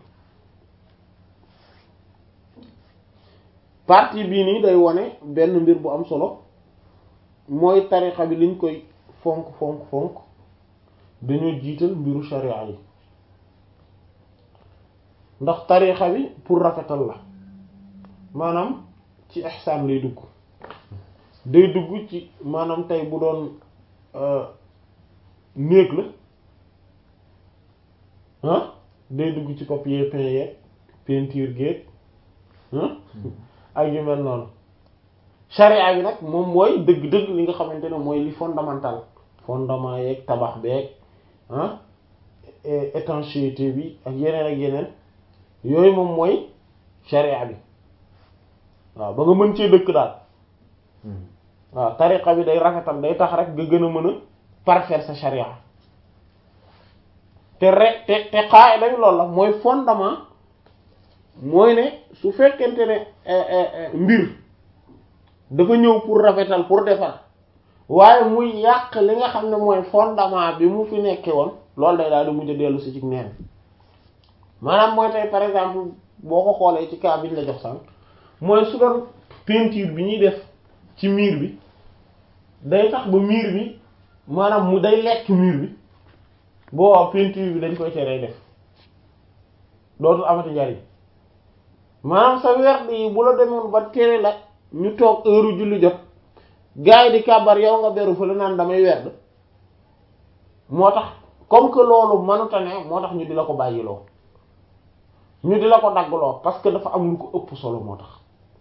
partie bii nii day wone benn mbir bu am solo mooy tarixa bi liñ koy fonk fonk fonk dañoo jiital mbiru sharia yi ndax tarixa bi pour rafetal la maanaam ci ihsaan lay dugg day dugg ci maanaam tey bu doon néeg la ah day dugg ci papier peint yeeg peinture géeg ak yu mel noonu charia bi nag moom mooy dëgg-dëgg li nga xamante ne mooy li fondamental fondement yeeg tabax beeg ah étanchéité bi ak yeneen ak yeneen yooyu moom mooy charia bi waaw ba nga mën cee dëkk daal waaw tariqa bi day rafetal day tax rek nga gën a mën a parfaire sa charia te rek te te qaida bi loolu la mooy fondement mooy ne su fekkente ne mbir dafa ñëw pour rafetal pour defar waaye muy yàq li nga xam ne mooy fondement bi mu fi nekke woon loolu day daal di mujj a dellu si ci neen maanaam mooy tey par exemple boo ko xoolee ci cas bi ñu la jox sànq mooy su doon peinture bi ñuy def ci miir bi day tax ba miir bi maanaam mu day lekk miir bi boo peinture bi dañ koy teree def dootul amati njariñ maanaam sa werd yi bu la demoon ba tere la ñu toog heure julli jot gars yi di kàbbar yow nga beru fa la naan damay werd moo tax comme que loolu mënuta ne moo tax ñu di la ko bàyyiloo ñu di la ko daggloo parce que dafa am lu ko ëpp solo moo tax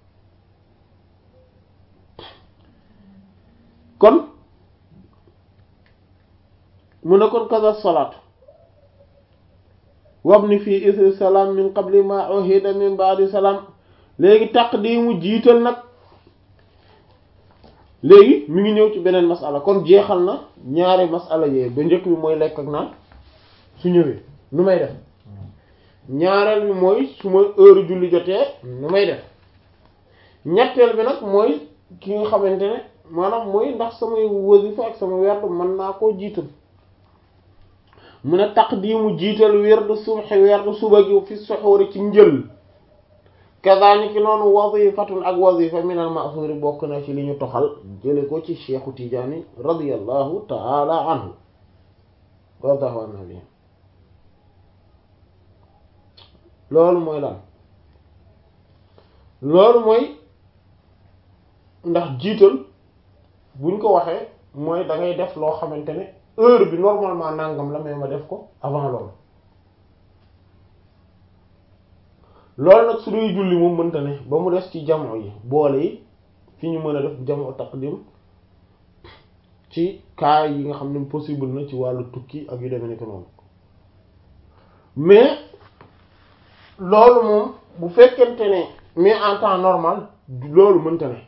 kon mu ne kon kaza salaatu wabni fii isri salaam min qabli ma uhida min ba'di salaam léegi taqdimu jiital nag léegi mi ngi ñëw ci beneen masala kon jeexal na ñaari masala yooyu ba njëkk bi mooy lekk ak naan su ñëwee nu may def ñaareel bi mooy su ma heure julli jotee nu may def ñetteel bi nag mooy ki nga xamante ne maanaam mooy ndax samay wasifa ak sama werd mën naa koo jiital mu ne taqdimu jiital werd subhi werd suba gi fi suxuuri ci njël kazaalika noonu wazifatun ak wazifa min al ma'thuri bokk na ci li ñu toxal jële ko ci Cheikhu Tijaani radiyallahu ta'ala anhu wardahu an nabi loolu mooy lan loolu mooy ndax jiital buñ ko waxee mooy da ngay def loo xamante ne heure bi normalement nangam la mais ma def ko avant loolu loolu nag su dee julli moom mënta ne ba mu des ci jamono yi boole yi fi ñu mën a def jamono taqdim ci cas yi nga xam ne possible na ci wàllu tukki ak yu demee nekk noonu mais loolu moom bu fekkente ne mais en temps normal loolu mënta ne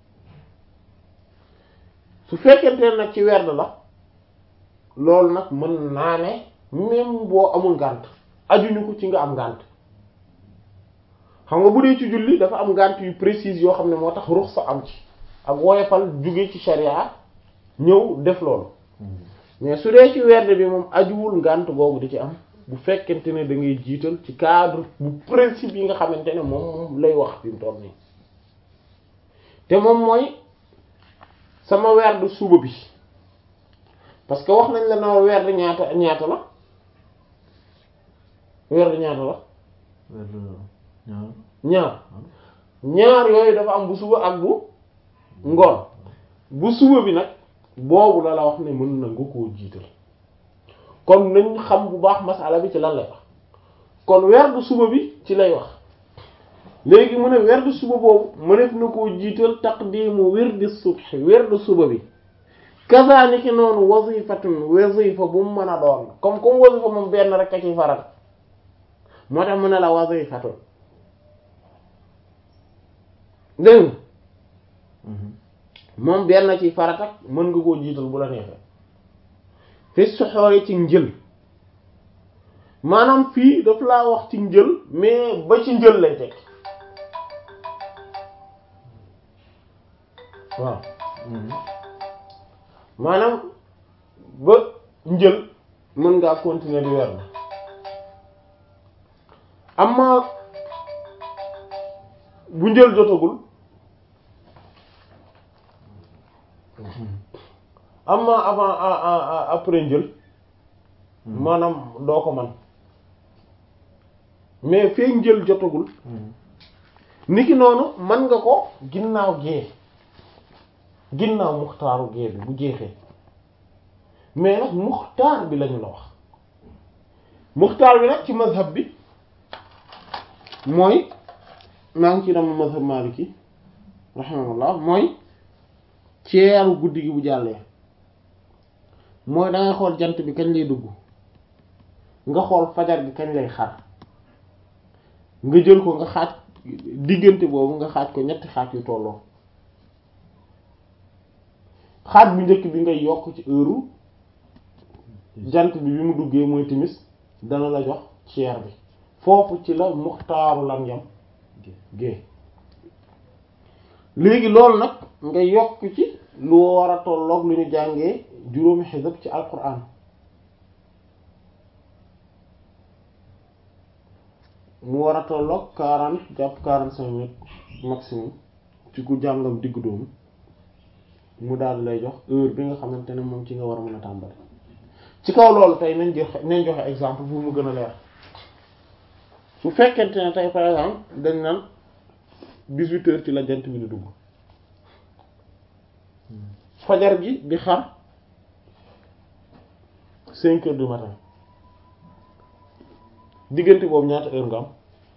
su fekkente ne nag ci werd la loolu nag mën naa ne même boo amul ngànt ajuñu ko ci nga am ngànt xam nga bu dee ci julli dafa am ngànt yu précise yoo xam ne moo tax ruxsa am ci ak woyofal jóge ci sharia ñëw def loolu mais su dee ci werd bi moom ajuwul ngànt googu di ci am bu fekkente ne da ngay jiital ci cadre bu principe yi nga xamante ne moom moom lay wax fi mu toll nii te moom mooy sama werd suba bi parce que wax nañ la na werd ñaata ñaata la werd ñaata la ñaar ñaar yooyu dafa am bu suba ak bu ngoon bu suba bi nag boobu la la wax ne mën na nga koo jiital kon nañ xam bu baax masala bi ci lan lay wax kon werdu suba bi ci lay wax léegi mu ne werdu suba boobu mënef na koo jiital taqdimu wirdi subhi werdu suba bi kazaniki noonu wazifatun wazifa bu mu mën a doon comme comme wazifa moom benn rek a ci faral moo tax mu ne la wazifatun dégg moom benn ci faratak mën nga koo jiital bu la neexee fi soxoore ci njël maanaam fii daf laa wax ci njël mais ba ci njël lay teg waaw maanaam ba njël mën ngaa continuer di weer na amma bu njël jotagul amma avant après njël maanaam doo ko man mais fee njël jotagul niki noonu mën nga ko ginnaaw gee ginnaaw muxtaaru gee bi bu jeexee mais nag muxtaar bi lañu la wax muxtaar bi nag ci mazhab bi mooy maa ngi ci dama mazhab maliki rahimahullah mooy ceeru guddi gi bu jàllee mooy dangay xool jant bi kañ lay dugg nga xool fajar gi kañ lay xar nga jël ko nga xaaj diggante boobu nga xaaj ko ñetti xaaj yu tolloo xaaj bu njëkk bi ngay yokk ci heure jant bi bi mu duggee mooy timis dana la jox ceer bi foofu ci la muxtaaru lan yam gée léegi loolu nag nga yokk ci lu war a tolloog lu ñu jàngee juróomi xisab ci alquran mu war a tolloog quarante jàpp quarante cinq minutes maximum ci ku jàngam diggu doomu mu daal lay jox heure bi nga xamante ne moom ci nga war a mën a tàmbali ci kaw loolu tey nañ joxe nañ joxe exemple bu mu gën a leer su fekkente ne tey par exemple dañ naan dix-huit heures ci la jant bi di dugg fajar gi di xar cinq heures du matin diggante boobu ñaata heure nga am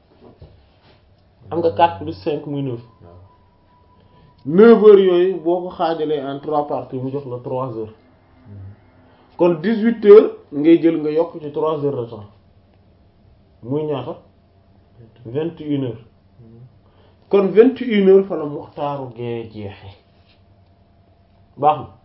am nga quatre plus cinq muy neuf neuf heures yooyu boo ko xaajalee en trois parties mu jox la trois heures kon dix-huit heures ngay jël nga yokk ci trois heures de temps muy ñaata vingt et une heures kon vingt et une heures fa la muxtaaru gee jeexee baax na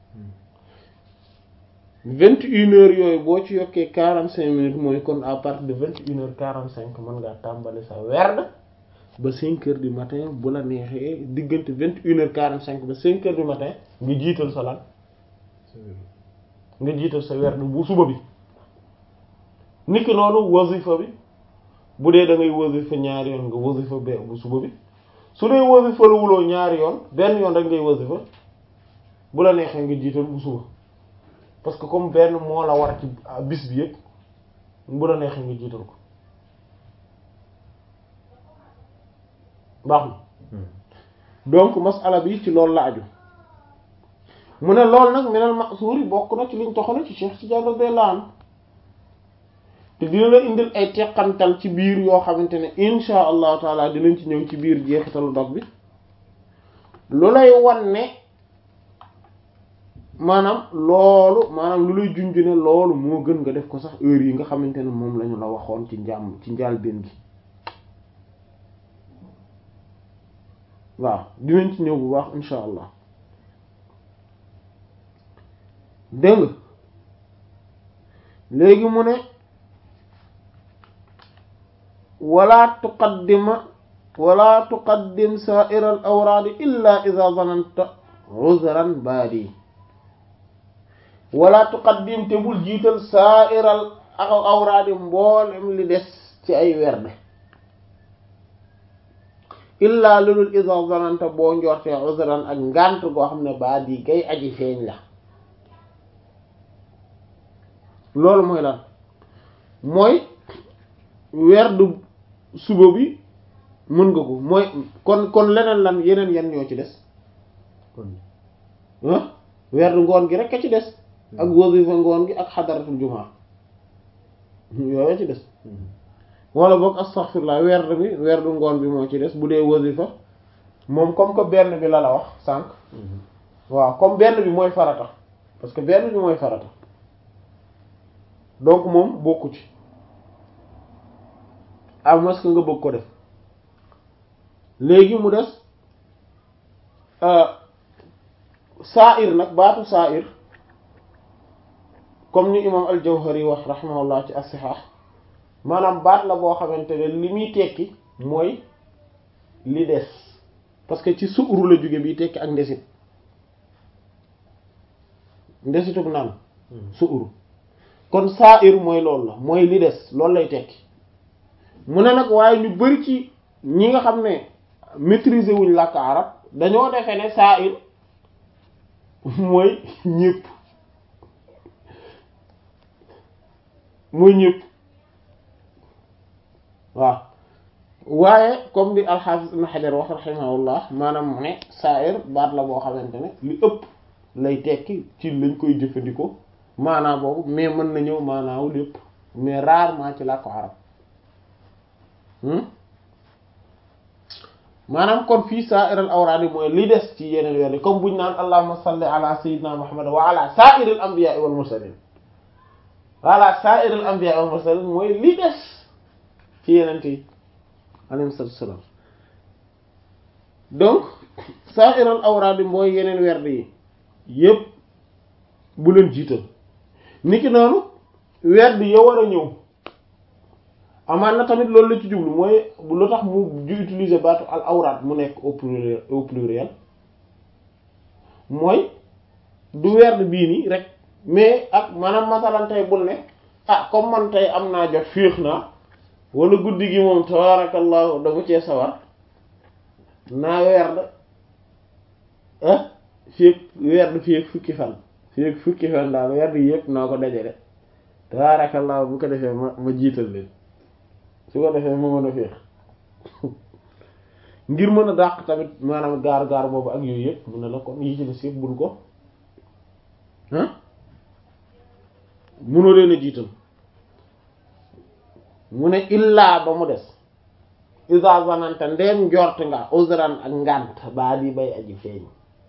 vingt et une heures yooyu boo ci yokkee quarante cinq minutes mooy kon à partir de vingt et une heures quarante cinq mën ngaa tàmbali sa werd ba cinq heures du matin bu la neexee diggante vingt et une heures quarante cinq ba cinq heures du matin nga jiital sa lan nga jiital sa werd bu suba bi niki noonu wasifa bi bu dee da ngay wasifa ñaari yoon nga wasifa be bu suba bi su dee wasifa la wuloo ñaari yoon benn yoon rek ngay wasifa bu la neexee nga jiital bu suba parce que comme benn moo la war ci bis bi yëpp bu la neexee nga jiital ko baax na donc masala bi ci loolu la aju mu ne loolu nag meneen masuuri bokk na ci liñ toxale ci Cheikh Tidiane radiyallahu anhu te dina la indil ay teqantal ci biir yoo xamante ne insha allahu taala dinañ ci ñëw ci biir jeexitalu dog bi lu lay wan ne maanaam loolu maanaam lu lay junj ne loolu moo gën nga def ko sax heure yi nga xamante ne moom lañu la waxoon ci njàmm ci njaal benn gi waaw dinañ ci ñëw bu baax insha allah dégg nga léegi mu ne wala tuqaddima wala tuqaddim sa'ira al awraadi illa idha zananta uzran baadi wala tuqaddim te bul jiital sa'ira al awraadi mboolem li des ci ay werde illa lulul idha zananta boo njortee uzran ak ngant goo xam ne baadi gay aji feeñ la loolu mooy lan mooy werdu suba bi mën nga ko mooy kon kon leneen lan yeneen yan ñoo ci des ah werdu ngoon gi rek a ci des ak wasifa ngoon gi ak xadaratul jumaa yooyu ci des wala boog astaghfirullah werd bi werdu ngoon bi moo ci des bu dee wasifa moom comme que benn bi la la wax sànq waaw comme benn bi mooy farata parce que benn bi mooy farata donc moom bokku ci à moins que nga bëgg ko def léegi mu des sa'ir nag baatu sa'ir comme ni imam al-Jawhari wax rahimahullah ci as-Sihah maanaam baat la boo xamante ne li muy tekki mooy li des parce que ci suuru la jóge bi tekki ak ndesit ndesitug naan suuru kon sa'ir mooy loolu la mooy li des loolu lay tekki mu ne nag waaye ñu bari ci ñi nga xam ne maîtriser wuñ làkk arab dañoo defee ne sa'ir mooy ñépp mooy ñépp waaw waaye comme di al-Hafiz Ibn Hajar wax rahimahullah maanaam mu ne sa'ir baat la boo xamante ne li ëpp lay tekki ci lañ koy jëfandikoo maanaa boobu mais mën na ñëw maanaawu lépp mais rarement ci làkku arab maanaam kon fii sa'iral awraadi mooy li des ci yeneen weer comme buñ naan allahumma salli ala sayyidina muhammad wa ala sa'iril anbiya'i wal mursalin wa ala sa'iril anbiya'i wal mursalin mooy li des ci yeneen yi alayhi salaam donc sa'iral awraadi mooy yeneen werd yi yépp bu leen jiital niki noonu werd ya war a ñëw amaan na tamit loolu la ci jublu mooy lu tax mu ju utiliser baatu al awraat mu nekk au pluriel au pluriel mooy du werd bii nii rek mais ak maanaam masalan tey bul ne ah comme man tey am naa jot féex naa wala guddi gi moom tabarakallahu dama cee sawar naa werd ah fii werd fii fukki fan fii fukki fan daal werd yi yëpp naa ko dajale tabarakallahu bu ko defee ma ma jiital leen su ko defee ma mën a féex ngir mën a dàq tamit maanaam gaar gaar boobu ak yooyu yëpp mu ne la kon yi ci des yëpp bul ko ah munoo leen a jiital mu ne illaa ba mu des isa zanante ndeem njort nga uzran ak ngànt baa di bay aji feeñ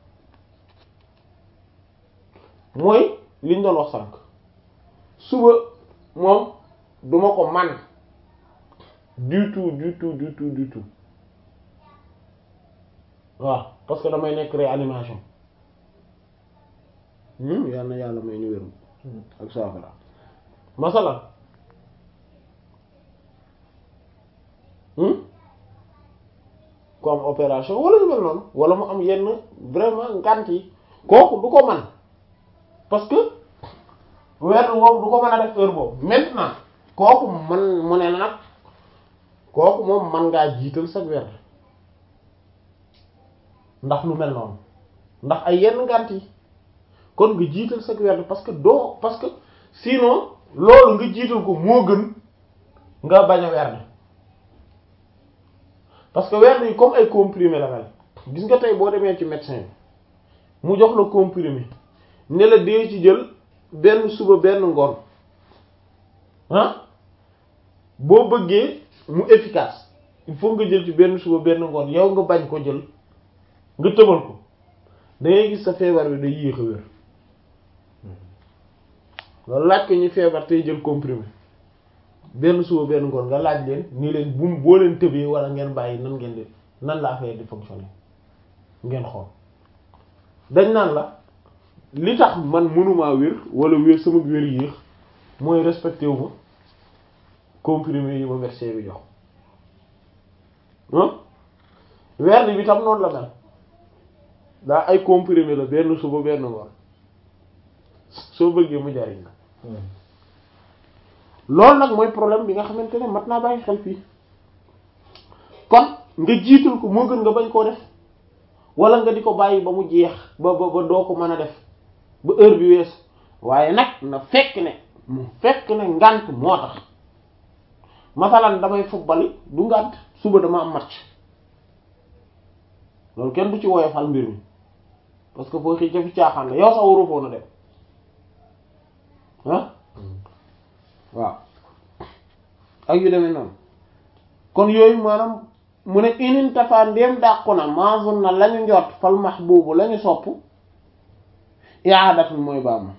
mooy liñ doon wax sànq suba moom duma ko man du tout du tout du tout du tout waaw parce que damay nekk réanimation yal na yàlla may ñu wéru ak saafara masalan ku am opération wala ñu mel noonu wala mu am yenn vraiment ngant yi kooku du ko man parce que weer boobu du ko mën a def heure boobu maintenant kooku man mu ne nag kooku moom man ngaa jiital sa weer ndax lu mel noonu ndax ay yenn ngant yi kon nga jiital sa weer parce que doo parce que sinon loolu nga jiital ko moo gën nga bañ a weer parce que weer yi comme ay comprimé la mel gis nga tey boo demee ci médecin bi mu jox la comprimé ne la dee ci jël benn suba benn ngoon ah boo bëggee mu efficace il faut nga jël ci benn suba benn ngoon yow nga bañ ko jël nga tëbal ko da ngay gis sa feebar bi day yéex a wér loolu laaj ko ñu feebar tey jël comprimé benn suba benn ngoon nga laaj leen ni leen bu boo leen tëbee wala ngeen bàyyi nan ngeen di nan la affaire di fonctionner ngeen xool dañ naan la li tax man mënumaa wér wala wér sama wér yéex mooy respecté wu ma comprimé yi ma médecin bi jox ah werd bi tam noonu la mel daa ay comprimé la benn suba benn ngoon soo bëggee mu jariñ la loolu nag mooy problème bi nga xamante ne mat naa bàyyi xel fii kon nga jiital ko moo gën nga bañ koo def wala nga di ko bàyyi ba mu jeex ba ba ba doo ko mën a def ba heure bi weesu waaye nag na fekk ne mu fekk ne ngànt moo tax masalan damay football du ngànt suba dama am match loolu kenn du ci woyofal mbir mi parce que foo xii jafi caaxaan la yow sax waroo foon a dem ah waaw ak yu demee noonu kon yooyu maanaam mu ne inin tafa ndéem dàqu na maazun na lañu njort fal mahbubu lañu sopp iaadatul mooy baama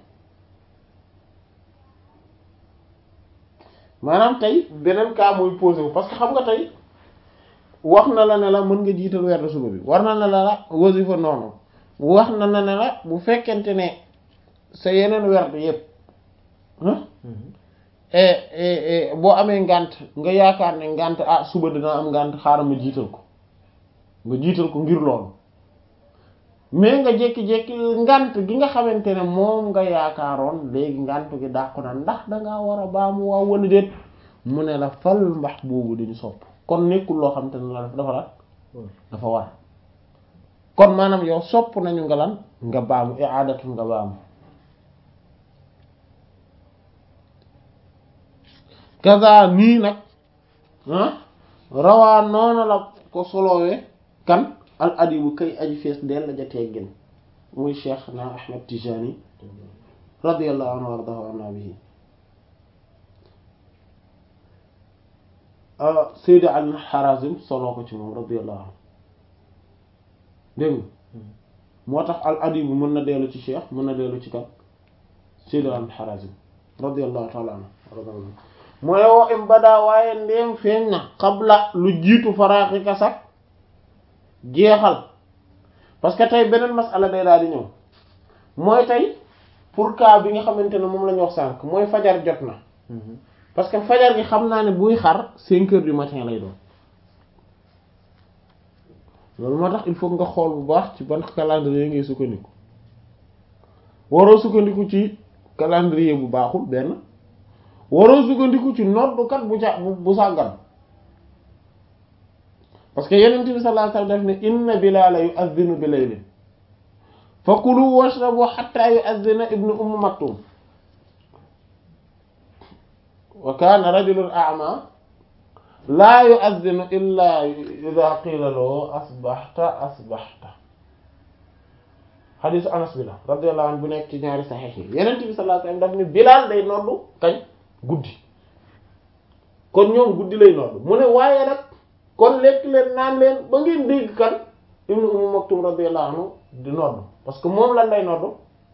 maanaam tey beneen cas muy posé wu parce que xam nga tey wax na la ne la mën nga jiital weer suba bi war na la la wasifa noonu wax na la ne la bu fekkente ne sa yeneen werd yépp boo amee ngànt nga yaakaar ne ngànt ah suba dina am ngànt xaaral ma jiital ko nga jiital ko ngir loolu mais nga jékki-jékki ngànt gi nga xamante ne moom nga yaakaaroon léegi ngànt gi dàqu na ndax dangaa war a baamu waaw wala déet mu ne la fal mbax boobu dañu sopp kon nekkul loo xamante ne la dafa la dafa war kon maanaam yow sopp nañu nga lan nga baamu i'adatu nga baamu kaza nii nag rawaa noonu la ko solowee kan al adibu kay aji fees dell la ja teggin muy cheikh na ahmed tijani radiyallahu anhu wardahu anna bihi Seydi Ali Harazim soloo ko ci moom radiyallahu anhu dégg nga moo tax al adibu mën na dellu ci cheikh mën na dellu ci kan Seydi Ali Harazim radiyallahu ta'ala anhu mooy woo im badaa waaye ndéem feeñ na xabla lu jiitu faraaxi kasak jeexal parce que tey beneen masala day daal di ñëw mooy tey pour cas bi nga xamante ne moom la ñu wax sànq mooy fajar jot na parce que fajar gi xam naa ne buy xar cinq heures du matin lay doon loolu moo tax il faut nga xool bu baax ci ban calendrier ngay sukkandiku waroo sukkandiku ci calendrier bu baaxul benn waroo sukkandiku ci noddukat bu ca bu sàggan parce que yeneen bi sallallahu alayhi wasallam def ne inna Bilaala yu'adhdhinu bi laylin fa kulu washrabu hatta yu'adhdhina ibnu umm maktum wa kaana rajulun a'ma laa yu'adhdhinu illa idha qila lahu asbahta asbahta xadiisu Anas bi la radiyallahu anhu bu nekk ci ñaari saxiix yi yeneen bi sallallahu alayhi wasallam daf ne Bilaal day noddu kañ guddi kon ñoom guddi lay nodd mu ne waaye nag kon lekk leen naan leen ba ngeen dégg kan ibnu Umm Maktum radiyallahu anhu di nodd parce que moom lan lay nodd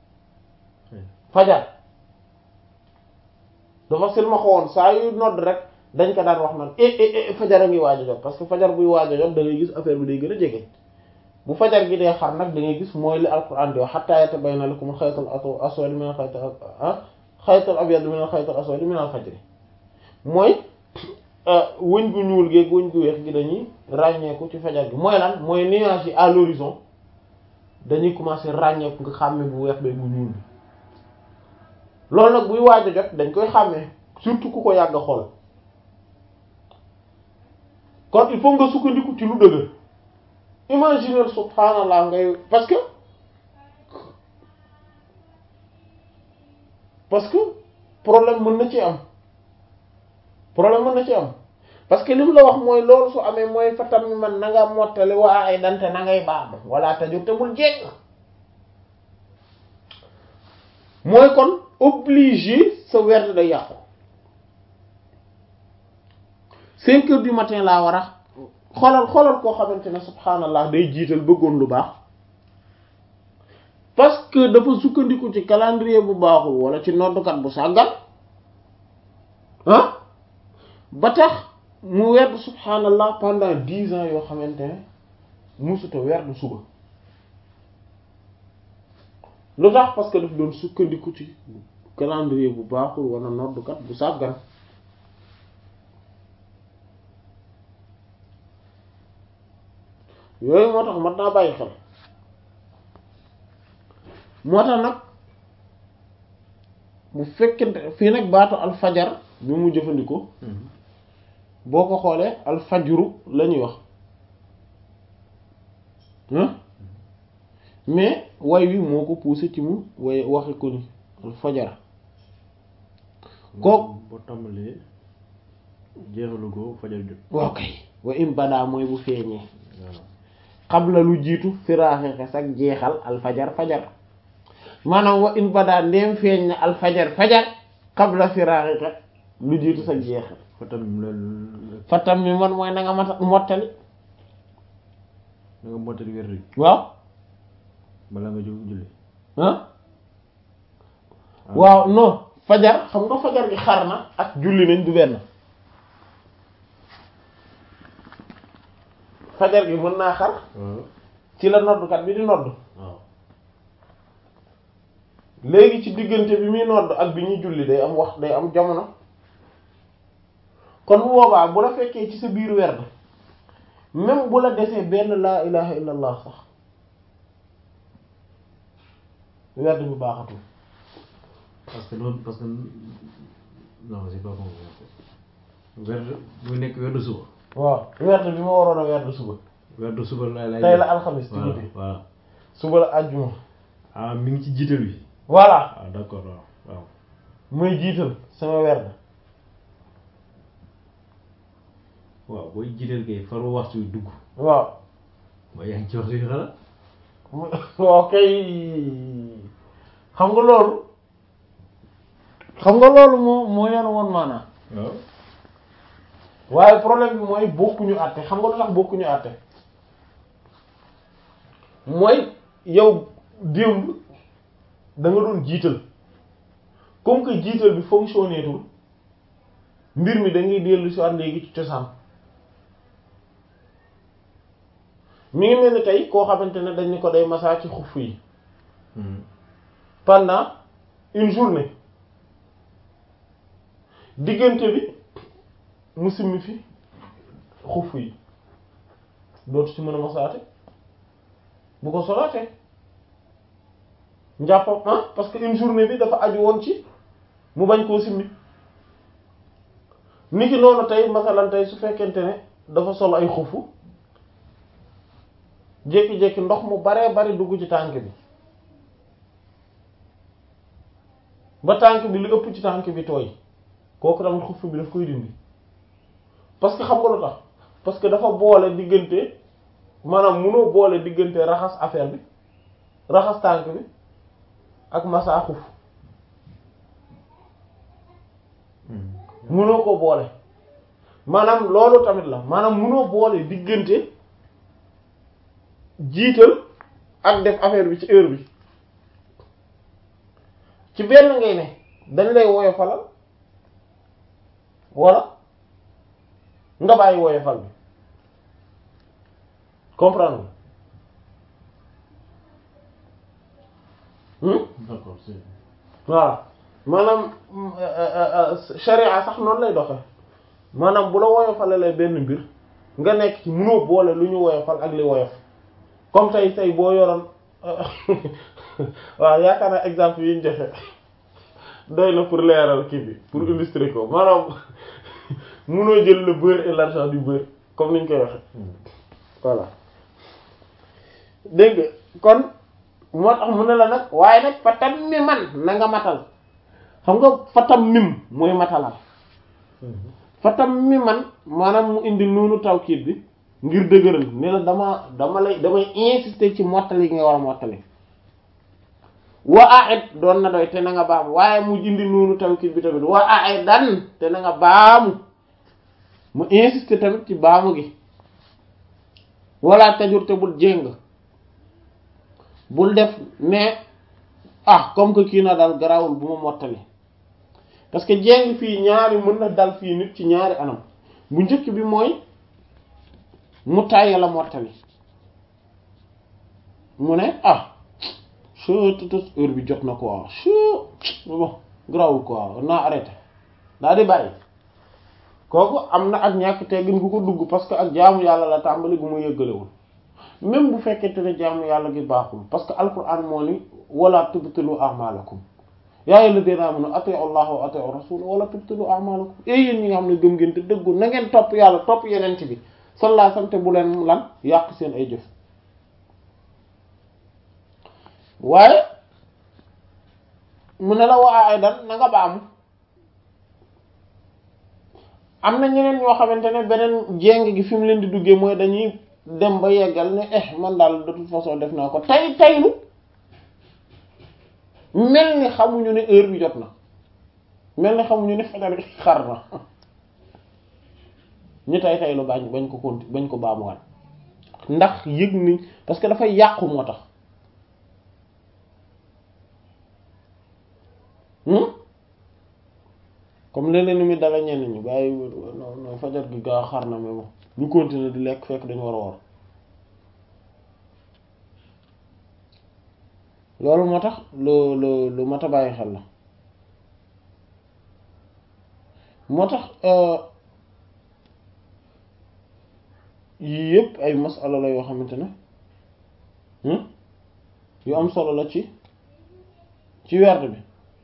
fajar dafa silma xowoon saa yu nodd rek dañ ko daan wax naan e fajar a ngi waaj a jot parce que fajar buy waaj a jot da ngay gis affaire bi day gën a jege bu fajar gi dee xar nag da ngay gis mooy li alquran di wax hatta yatabayyana lakum al-khaytul aswad min al-khaytil xaytal abyad min al xaytal aswad min al fajr mooy wëñ gu ñuul geeg wëñ gu weex gi dañuy ràññeeku ci fajar gi mooy lan mooy nuage yi à l'horizon dañuy commencer ràññeeku nga xàmme bu weex beeg bu ñuul bi loolu nag buy waaj a jot dañ koy xàmmee surtout ku ko yàgg a xool kon il faut nga sukkandiku ci lu dëgër imaginer subhanallah ngay parce que parce que problème mën na ci am problème mën na ci am parce que li mu la wax mooy loolu su amee mooy fatam mi man na nga mottali waa ay dante na ngay baax wala tajur te bul jekk mooy kon obligé sa werd day yàqu cinq heures du matin laa war a xoolal xoolal koo xamante ne subhanallah day jiital bëggoon lu baax parce que dafa sukkandiku ci calendrier bu baaxul wala ci noddukat bu sàggan ah ba tax mu werd subhanallah pendant dix ans yoo xamante ne musuta werd suba lu tax parce que daf doon sukkandiku ci calendrier bu baaxul wala noddukat bu sàggan yooyu moo tax mat naa bàyyi xel moo tax nag bu fekkente fii nag baatu alfajar bi mu jëfandikoo boo ko xoolee alfajru la ñuy wax mais way wi moo ko poussé ci mu way waxe ko ni alfajar kook boo tàmbalee jeexalu ko fajar jot waaw kay wa im badaa mooy bu feeñee waaw xabla lu jiitu firaaxe sag jeexal alfajar fajar maanaam wa in badaa ndeem feeñ na alfajar fajar xabla firaaxe lu jiitu sag jeexal fa tamit loolu fattam mi man mooy na nga mata mottali da nga mottali wér wi waaw balaa nga jóg julli ah waaw non fajar xam nga fajar gi xar na ak julli nañ du benn fajar gi mën naa xar waaw ci la noddkat bi di nodd waaw léegi ci diggante bi muy nodd ak bi ñuy julli day am wax day am jamono kon bu boobaa bu la fekkee ci sa biir werd même bu la desee benn laa ilaha illa allah sax werd bi baaxatul parce que noonu parce que non c'est pas bon werd muy nekk werdu suba waaw werd bi ma waroon a werd suba werdu suba lay lay tey la alxamis ci voilà guddi voilà suba la àjjuma ah mi ngi ci jiital wi voilà ah d'accord waaw waaw muy jiital sama werd waaw booy jiital kay faru waxtu wi dugg waaw mooy yaa ngi ci waxtu wi xanaa waaw kay xam nga loolu xam nga loolu moo moo yoon woon maanaam waaw waaye problème bi mooy bokkuñu àtte xam nga lu tax bokkuñu àtte mooy yow démb da nga doon jiital comme que jiital bi fonctionné tul mbir mi da ngay dellu si waat léegi ci cosaan mi ngi mel ni tey koo xamante ne dañ ni ko day masaa ci xuff yi pendant une journée diggante bi mu simmi fi xuff yi dootu ci mën a masaate bu ko solaatee njàppam ah parce que une journée bi dafa aju woon ci mu bañ koo simmi niki noonu tey masalan tey su fekkente ne dafa sol ay xufu jékki-jékki ndox mu baree bari dugg ci tànk bi ba tànk bi lu ëpp ci tànk bi tooy kooku tamit xuf bi daf koy dindi parce que xam nga lu tax parce que dafa boole diggante maanaam munoo boole diggante raxas affaire bi raxas tànk bi ak massa xuf munoo ko boole maanaam loolu tamit la maanaam munoo boole diggante jiital ak def affaire bi ci heure bi ci benn ngay ne dañ lay woyofalal wala nga bàyyi woyofal bi comprendre nga d'accord c'est voilà maanaam sharia sax noonu lay doxe maanaam bu la woyofalalee benn mbir nga nekk ci mënoo boole lu ñu woyofal ak li woyof comme tey tey boo yoroon waaw yaakaar naa exemple yi ñu joxe doy na pour leeral kii bi pour illustrer ko maanaam mënoo jël le beurre et l'argent du beurre comme ni ñu koy waxe voilà dégg nga kon moo tax mu ne la nag waaye nag fatam mi man na nga matal xam nga fatam mim mooy matalal fatam mi man maanaam mu indi noonu tawkiit bi ngir dëgëral ne la dama dama lay damay insister ci mottali gi nga war a mottali wa aid doon na doy te na nga baamu waaye mu indi noonu tawkiit bi tamit wa aidan te na nga baamu mu insister tamit ci baamu gi wala tajur te bul jéng bul def ne ah comme que kii na daal garawul bu ma mottali parce que jéng fii ñaari mën na dal fii nit ci ñaari anam bu njëkk bi mooy mu tàyyi la mottali mu ne ah che tutus heure bi jot na quoi che bon garawul quoi naa arrêté daa di bàyyi kooku am na ak ñàkk teggin gu ko dugg parce que ak jaamu yàlla la tàmbali gu mu yëggalewul même bu fekkente ne jaamu yàlla gi baaxul parce que alquran moo ni wala tubtilu a'malakum yaa ayyuhalladhina amanu ati'u allaha wa ati'u rasula wala tubtilu a'malakum et yéen ñi nga xam ne gëm ngeen te dëggu na ngeen topp yàlla topp yeneen bi sallallahu alayhi wasallam te bu leen lan yàq seen ay jëf waaye mu ne la waa ay dan na nga baamu am na ñeneen ñoo xamante ne beneen jéng gi fi mu leen di duggee mooy dañuy dem ba yeggal ne eh man daal de toute façon def naa ko tay taylu mel ni xamuñu ne heure bi jot na mel ni xamuñu ne fajar gi xar na ñu tay taylu bañ bañ ko konti bañ ko baamuwaat ndax yëg ni parce que dafay yàqu moo tax comme leneen ni muy dala ñenn ñi bàyyi non non fajar gi gaa xar na mais bon ñu continuer di lekk fekk dañu war a war loolu moo tax lu lu lu mat a bàyyi xel la moo tax yii yëpp ay masala la yoo xamante ne yu am solo la ci ci werd bi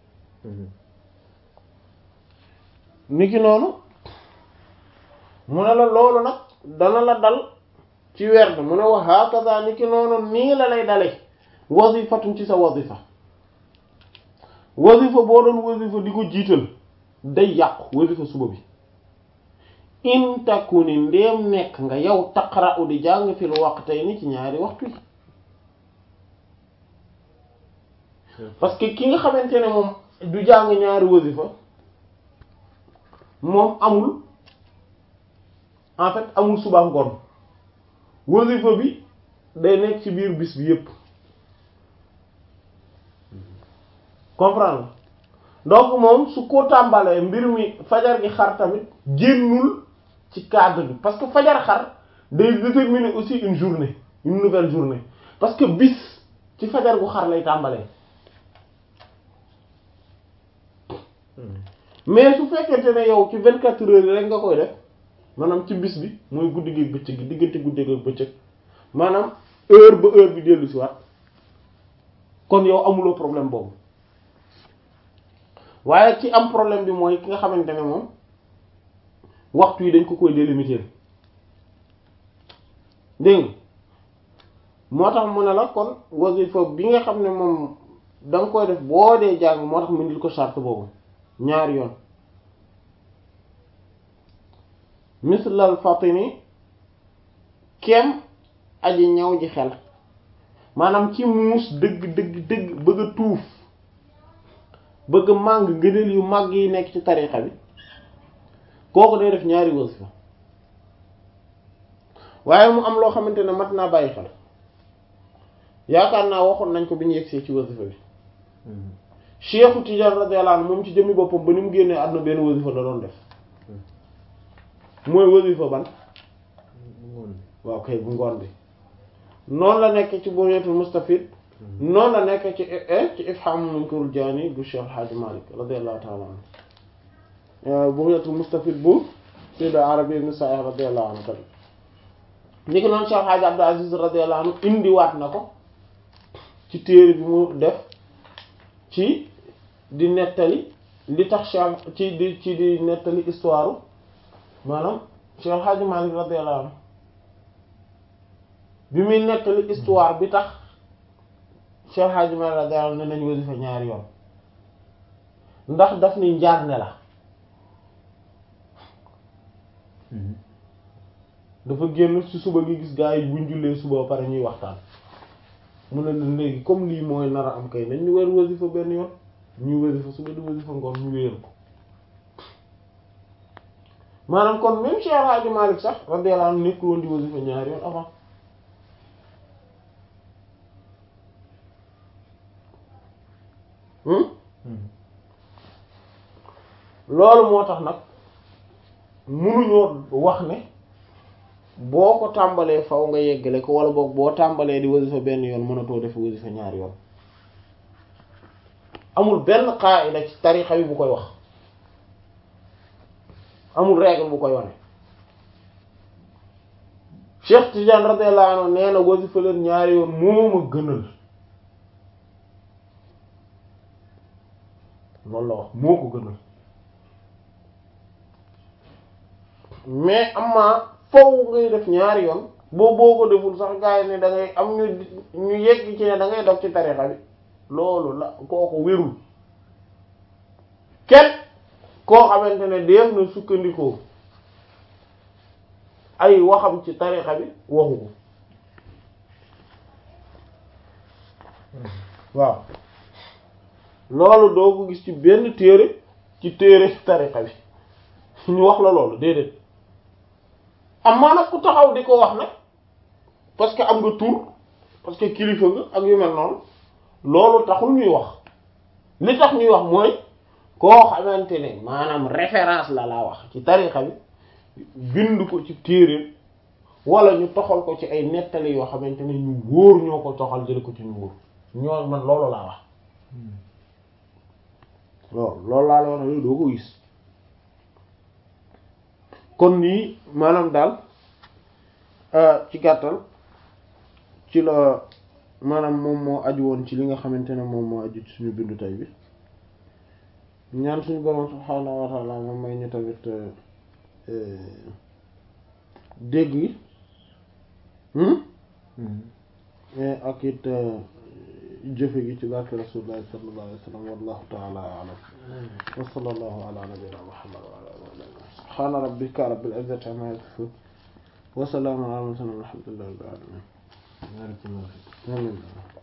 niki noonu mu ne la loolu nag dana la dal ci werd mu ne wa hakaza niki noonu nii la lay dale wazifatun ci sa wazifa wazifa boo doon wazifa di ko jiital day yàqu wazifa suba bi in takuni ndéem nekk nga yow taqra'u di jàng fil waqtayni ci ñaari waxtu yi parce que ki nga xamante ne moom du jàng ñaari wazifa moom amul en fait amul suba ngoon wazifa bi day nekk ci biir bis bi yépp comprendre donc moom su ko tàmbalee mbir mi fajar gi xar tamit génnul ci cadre bi parce que fajar xar day déterminer aussi une journée une nouvelle journée parce que bis ci fajar gu xar lay tàmbalee mais su fekkente ne yow ci vingt quatre heures yi rek nga koy def maanaam ci bis bi mooy guddi gi bëccëg gi diggante guddi gi bëccëg maanaam heure ba heure bi dellu si waat kon yow amuloo problème boobu waaye ki am problème bi mooy ki nga xamante ne moom waxtu yi dañ ko koy délimiter dégg moo tax mu ne la kon wasifa bi nga xam ne moom da nga koy def boo dee jàng moo tax mu indil ko charte boobu ñaari yoon mislal fatini kem aji ñaw ji xel maanaam ci muus dëgg dëgg dëgg bëgg a tuuf bëgg a màng ngëneel yu màgg yi nekk ci tarixa bi kooku day def ñaari wasifa waaye mu am loo xamante ne mat naa bàyyi xel yaakaar naa waxoon nañ ko bi ñu yegsee ci wasifa bi Cheikhu Tidiane radiyallahu anhu moom ci jëmmi boppam ba ni mu génnee àdduna benn wasifa la doon def mooy wasifa ban waaw kay bu ngoon bi noonu la nekk ci Bugyatul Mustafid noonu la nekk ci ci Ifham Munkarul Jaani bu Cheikh Hadji Malick radiyallahu ta'ala anhu Bugyatul Mustafid bu Sayyid Arabi ibn Sa'ih radiyallahu anhu tamit ni ko noonu Cheikh Hadji Abdul Aziz radiyallahu anhu indiwaat na ko ci téere bi mu def ci di nettali li tax Cheikh ci di ci di nettali histoire maanaam Cheikh Hadji Malick radiyallahu anhu bi muy nettali histoire bi tax Cheikh Hadji Malick radiyallahu anhu ne nañ wasifa ñaari yoon ndax daf ni njaar ne la dafa génn ci suba gi gis gaa yi buñ jullee suba ba pare ñuy waxtaan mu ne leen léegi comme lii mooy nar a am kay nañ ñu weer wasifa benn yoon ñuy wasifa suba di wasifa ngoon ñu wéer ko maanaam kon même Cheikh Hadji Malick sax radiyallahu anhu nekkul woon di wasifa ñaari yoon avant loolu moo tax nag munuñoo wax ne boo ko tàmbalee faw nga yeggale ko wala boog boo tàmbalee di wasifa benn yoon mënatoo def wasifa ñaari yoon amul benn qaida ci tarixa bi bu koy wax amul règle bu koy wane Cheikh Tidiane radiyallahu anhu nee na wasifa leen ñaari yoon moo ma gënal loolu la wax moo ko gënal mais amaa foofu ngay def ñaari yoon boo boo ko deful sax gars yi ne da ngay am ñu ñu yegg ci ne da ngay dog ci tarixa bi loolu la kooku wérul kenn koo xamante ne def na sukkandikoo ay waxam ci tarixa bi waxu ko waaw loolu doo ko gis ci benn téere ci téere tarixa bi ñu wax la loolu déedéet am maa nag ku taxaw di ko wax nag parce que am nga tur parce que kilifa nga ak yu mel noonu loolu taxul ñuy wax li tax ñuy wax mooy koo xamante ne maanaam référence la laa wax ci tarixa bi bind ko ci téere wala ñu toxal ko ci ay nettali yoo xamante ne ñu wóor ñoo ko toxal jële ko ci ñu wóor ñoo man loolu laa wax loolu loolu laa la wax ne doo ko gis kon nii maanaam daal ci gàttal ci la maanaam moom moo aju woon ci li nga xamante ne moom moo aju ci suñu bindu tay bi ñaan suñu borom subhaanahu wa ta'ala moom may ñu tamit dégg gi ak it jëfe gi ci barke rasulullahi sallallahu alayhi wa sallam wallahu ta'ala a'lam wa sallallahu ala nabiyyina muhammad wa ala alihi subhana rabbika rabbil izzati amma yasifun wa salamun ala al mursalin walhamdulillahi rabbil alamin barakallahu amin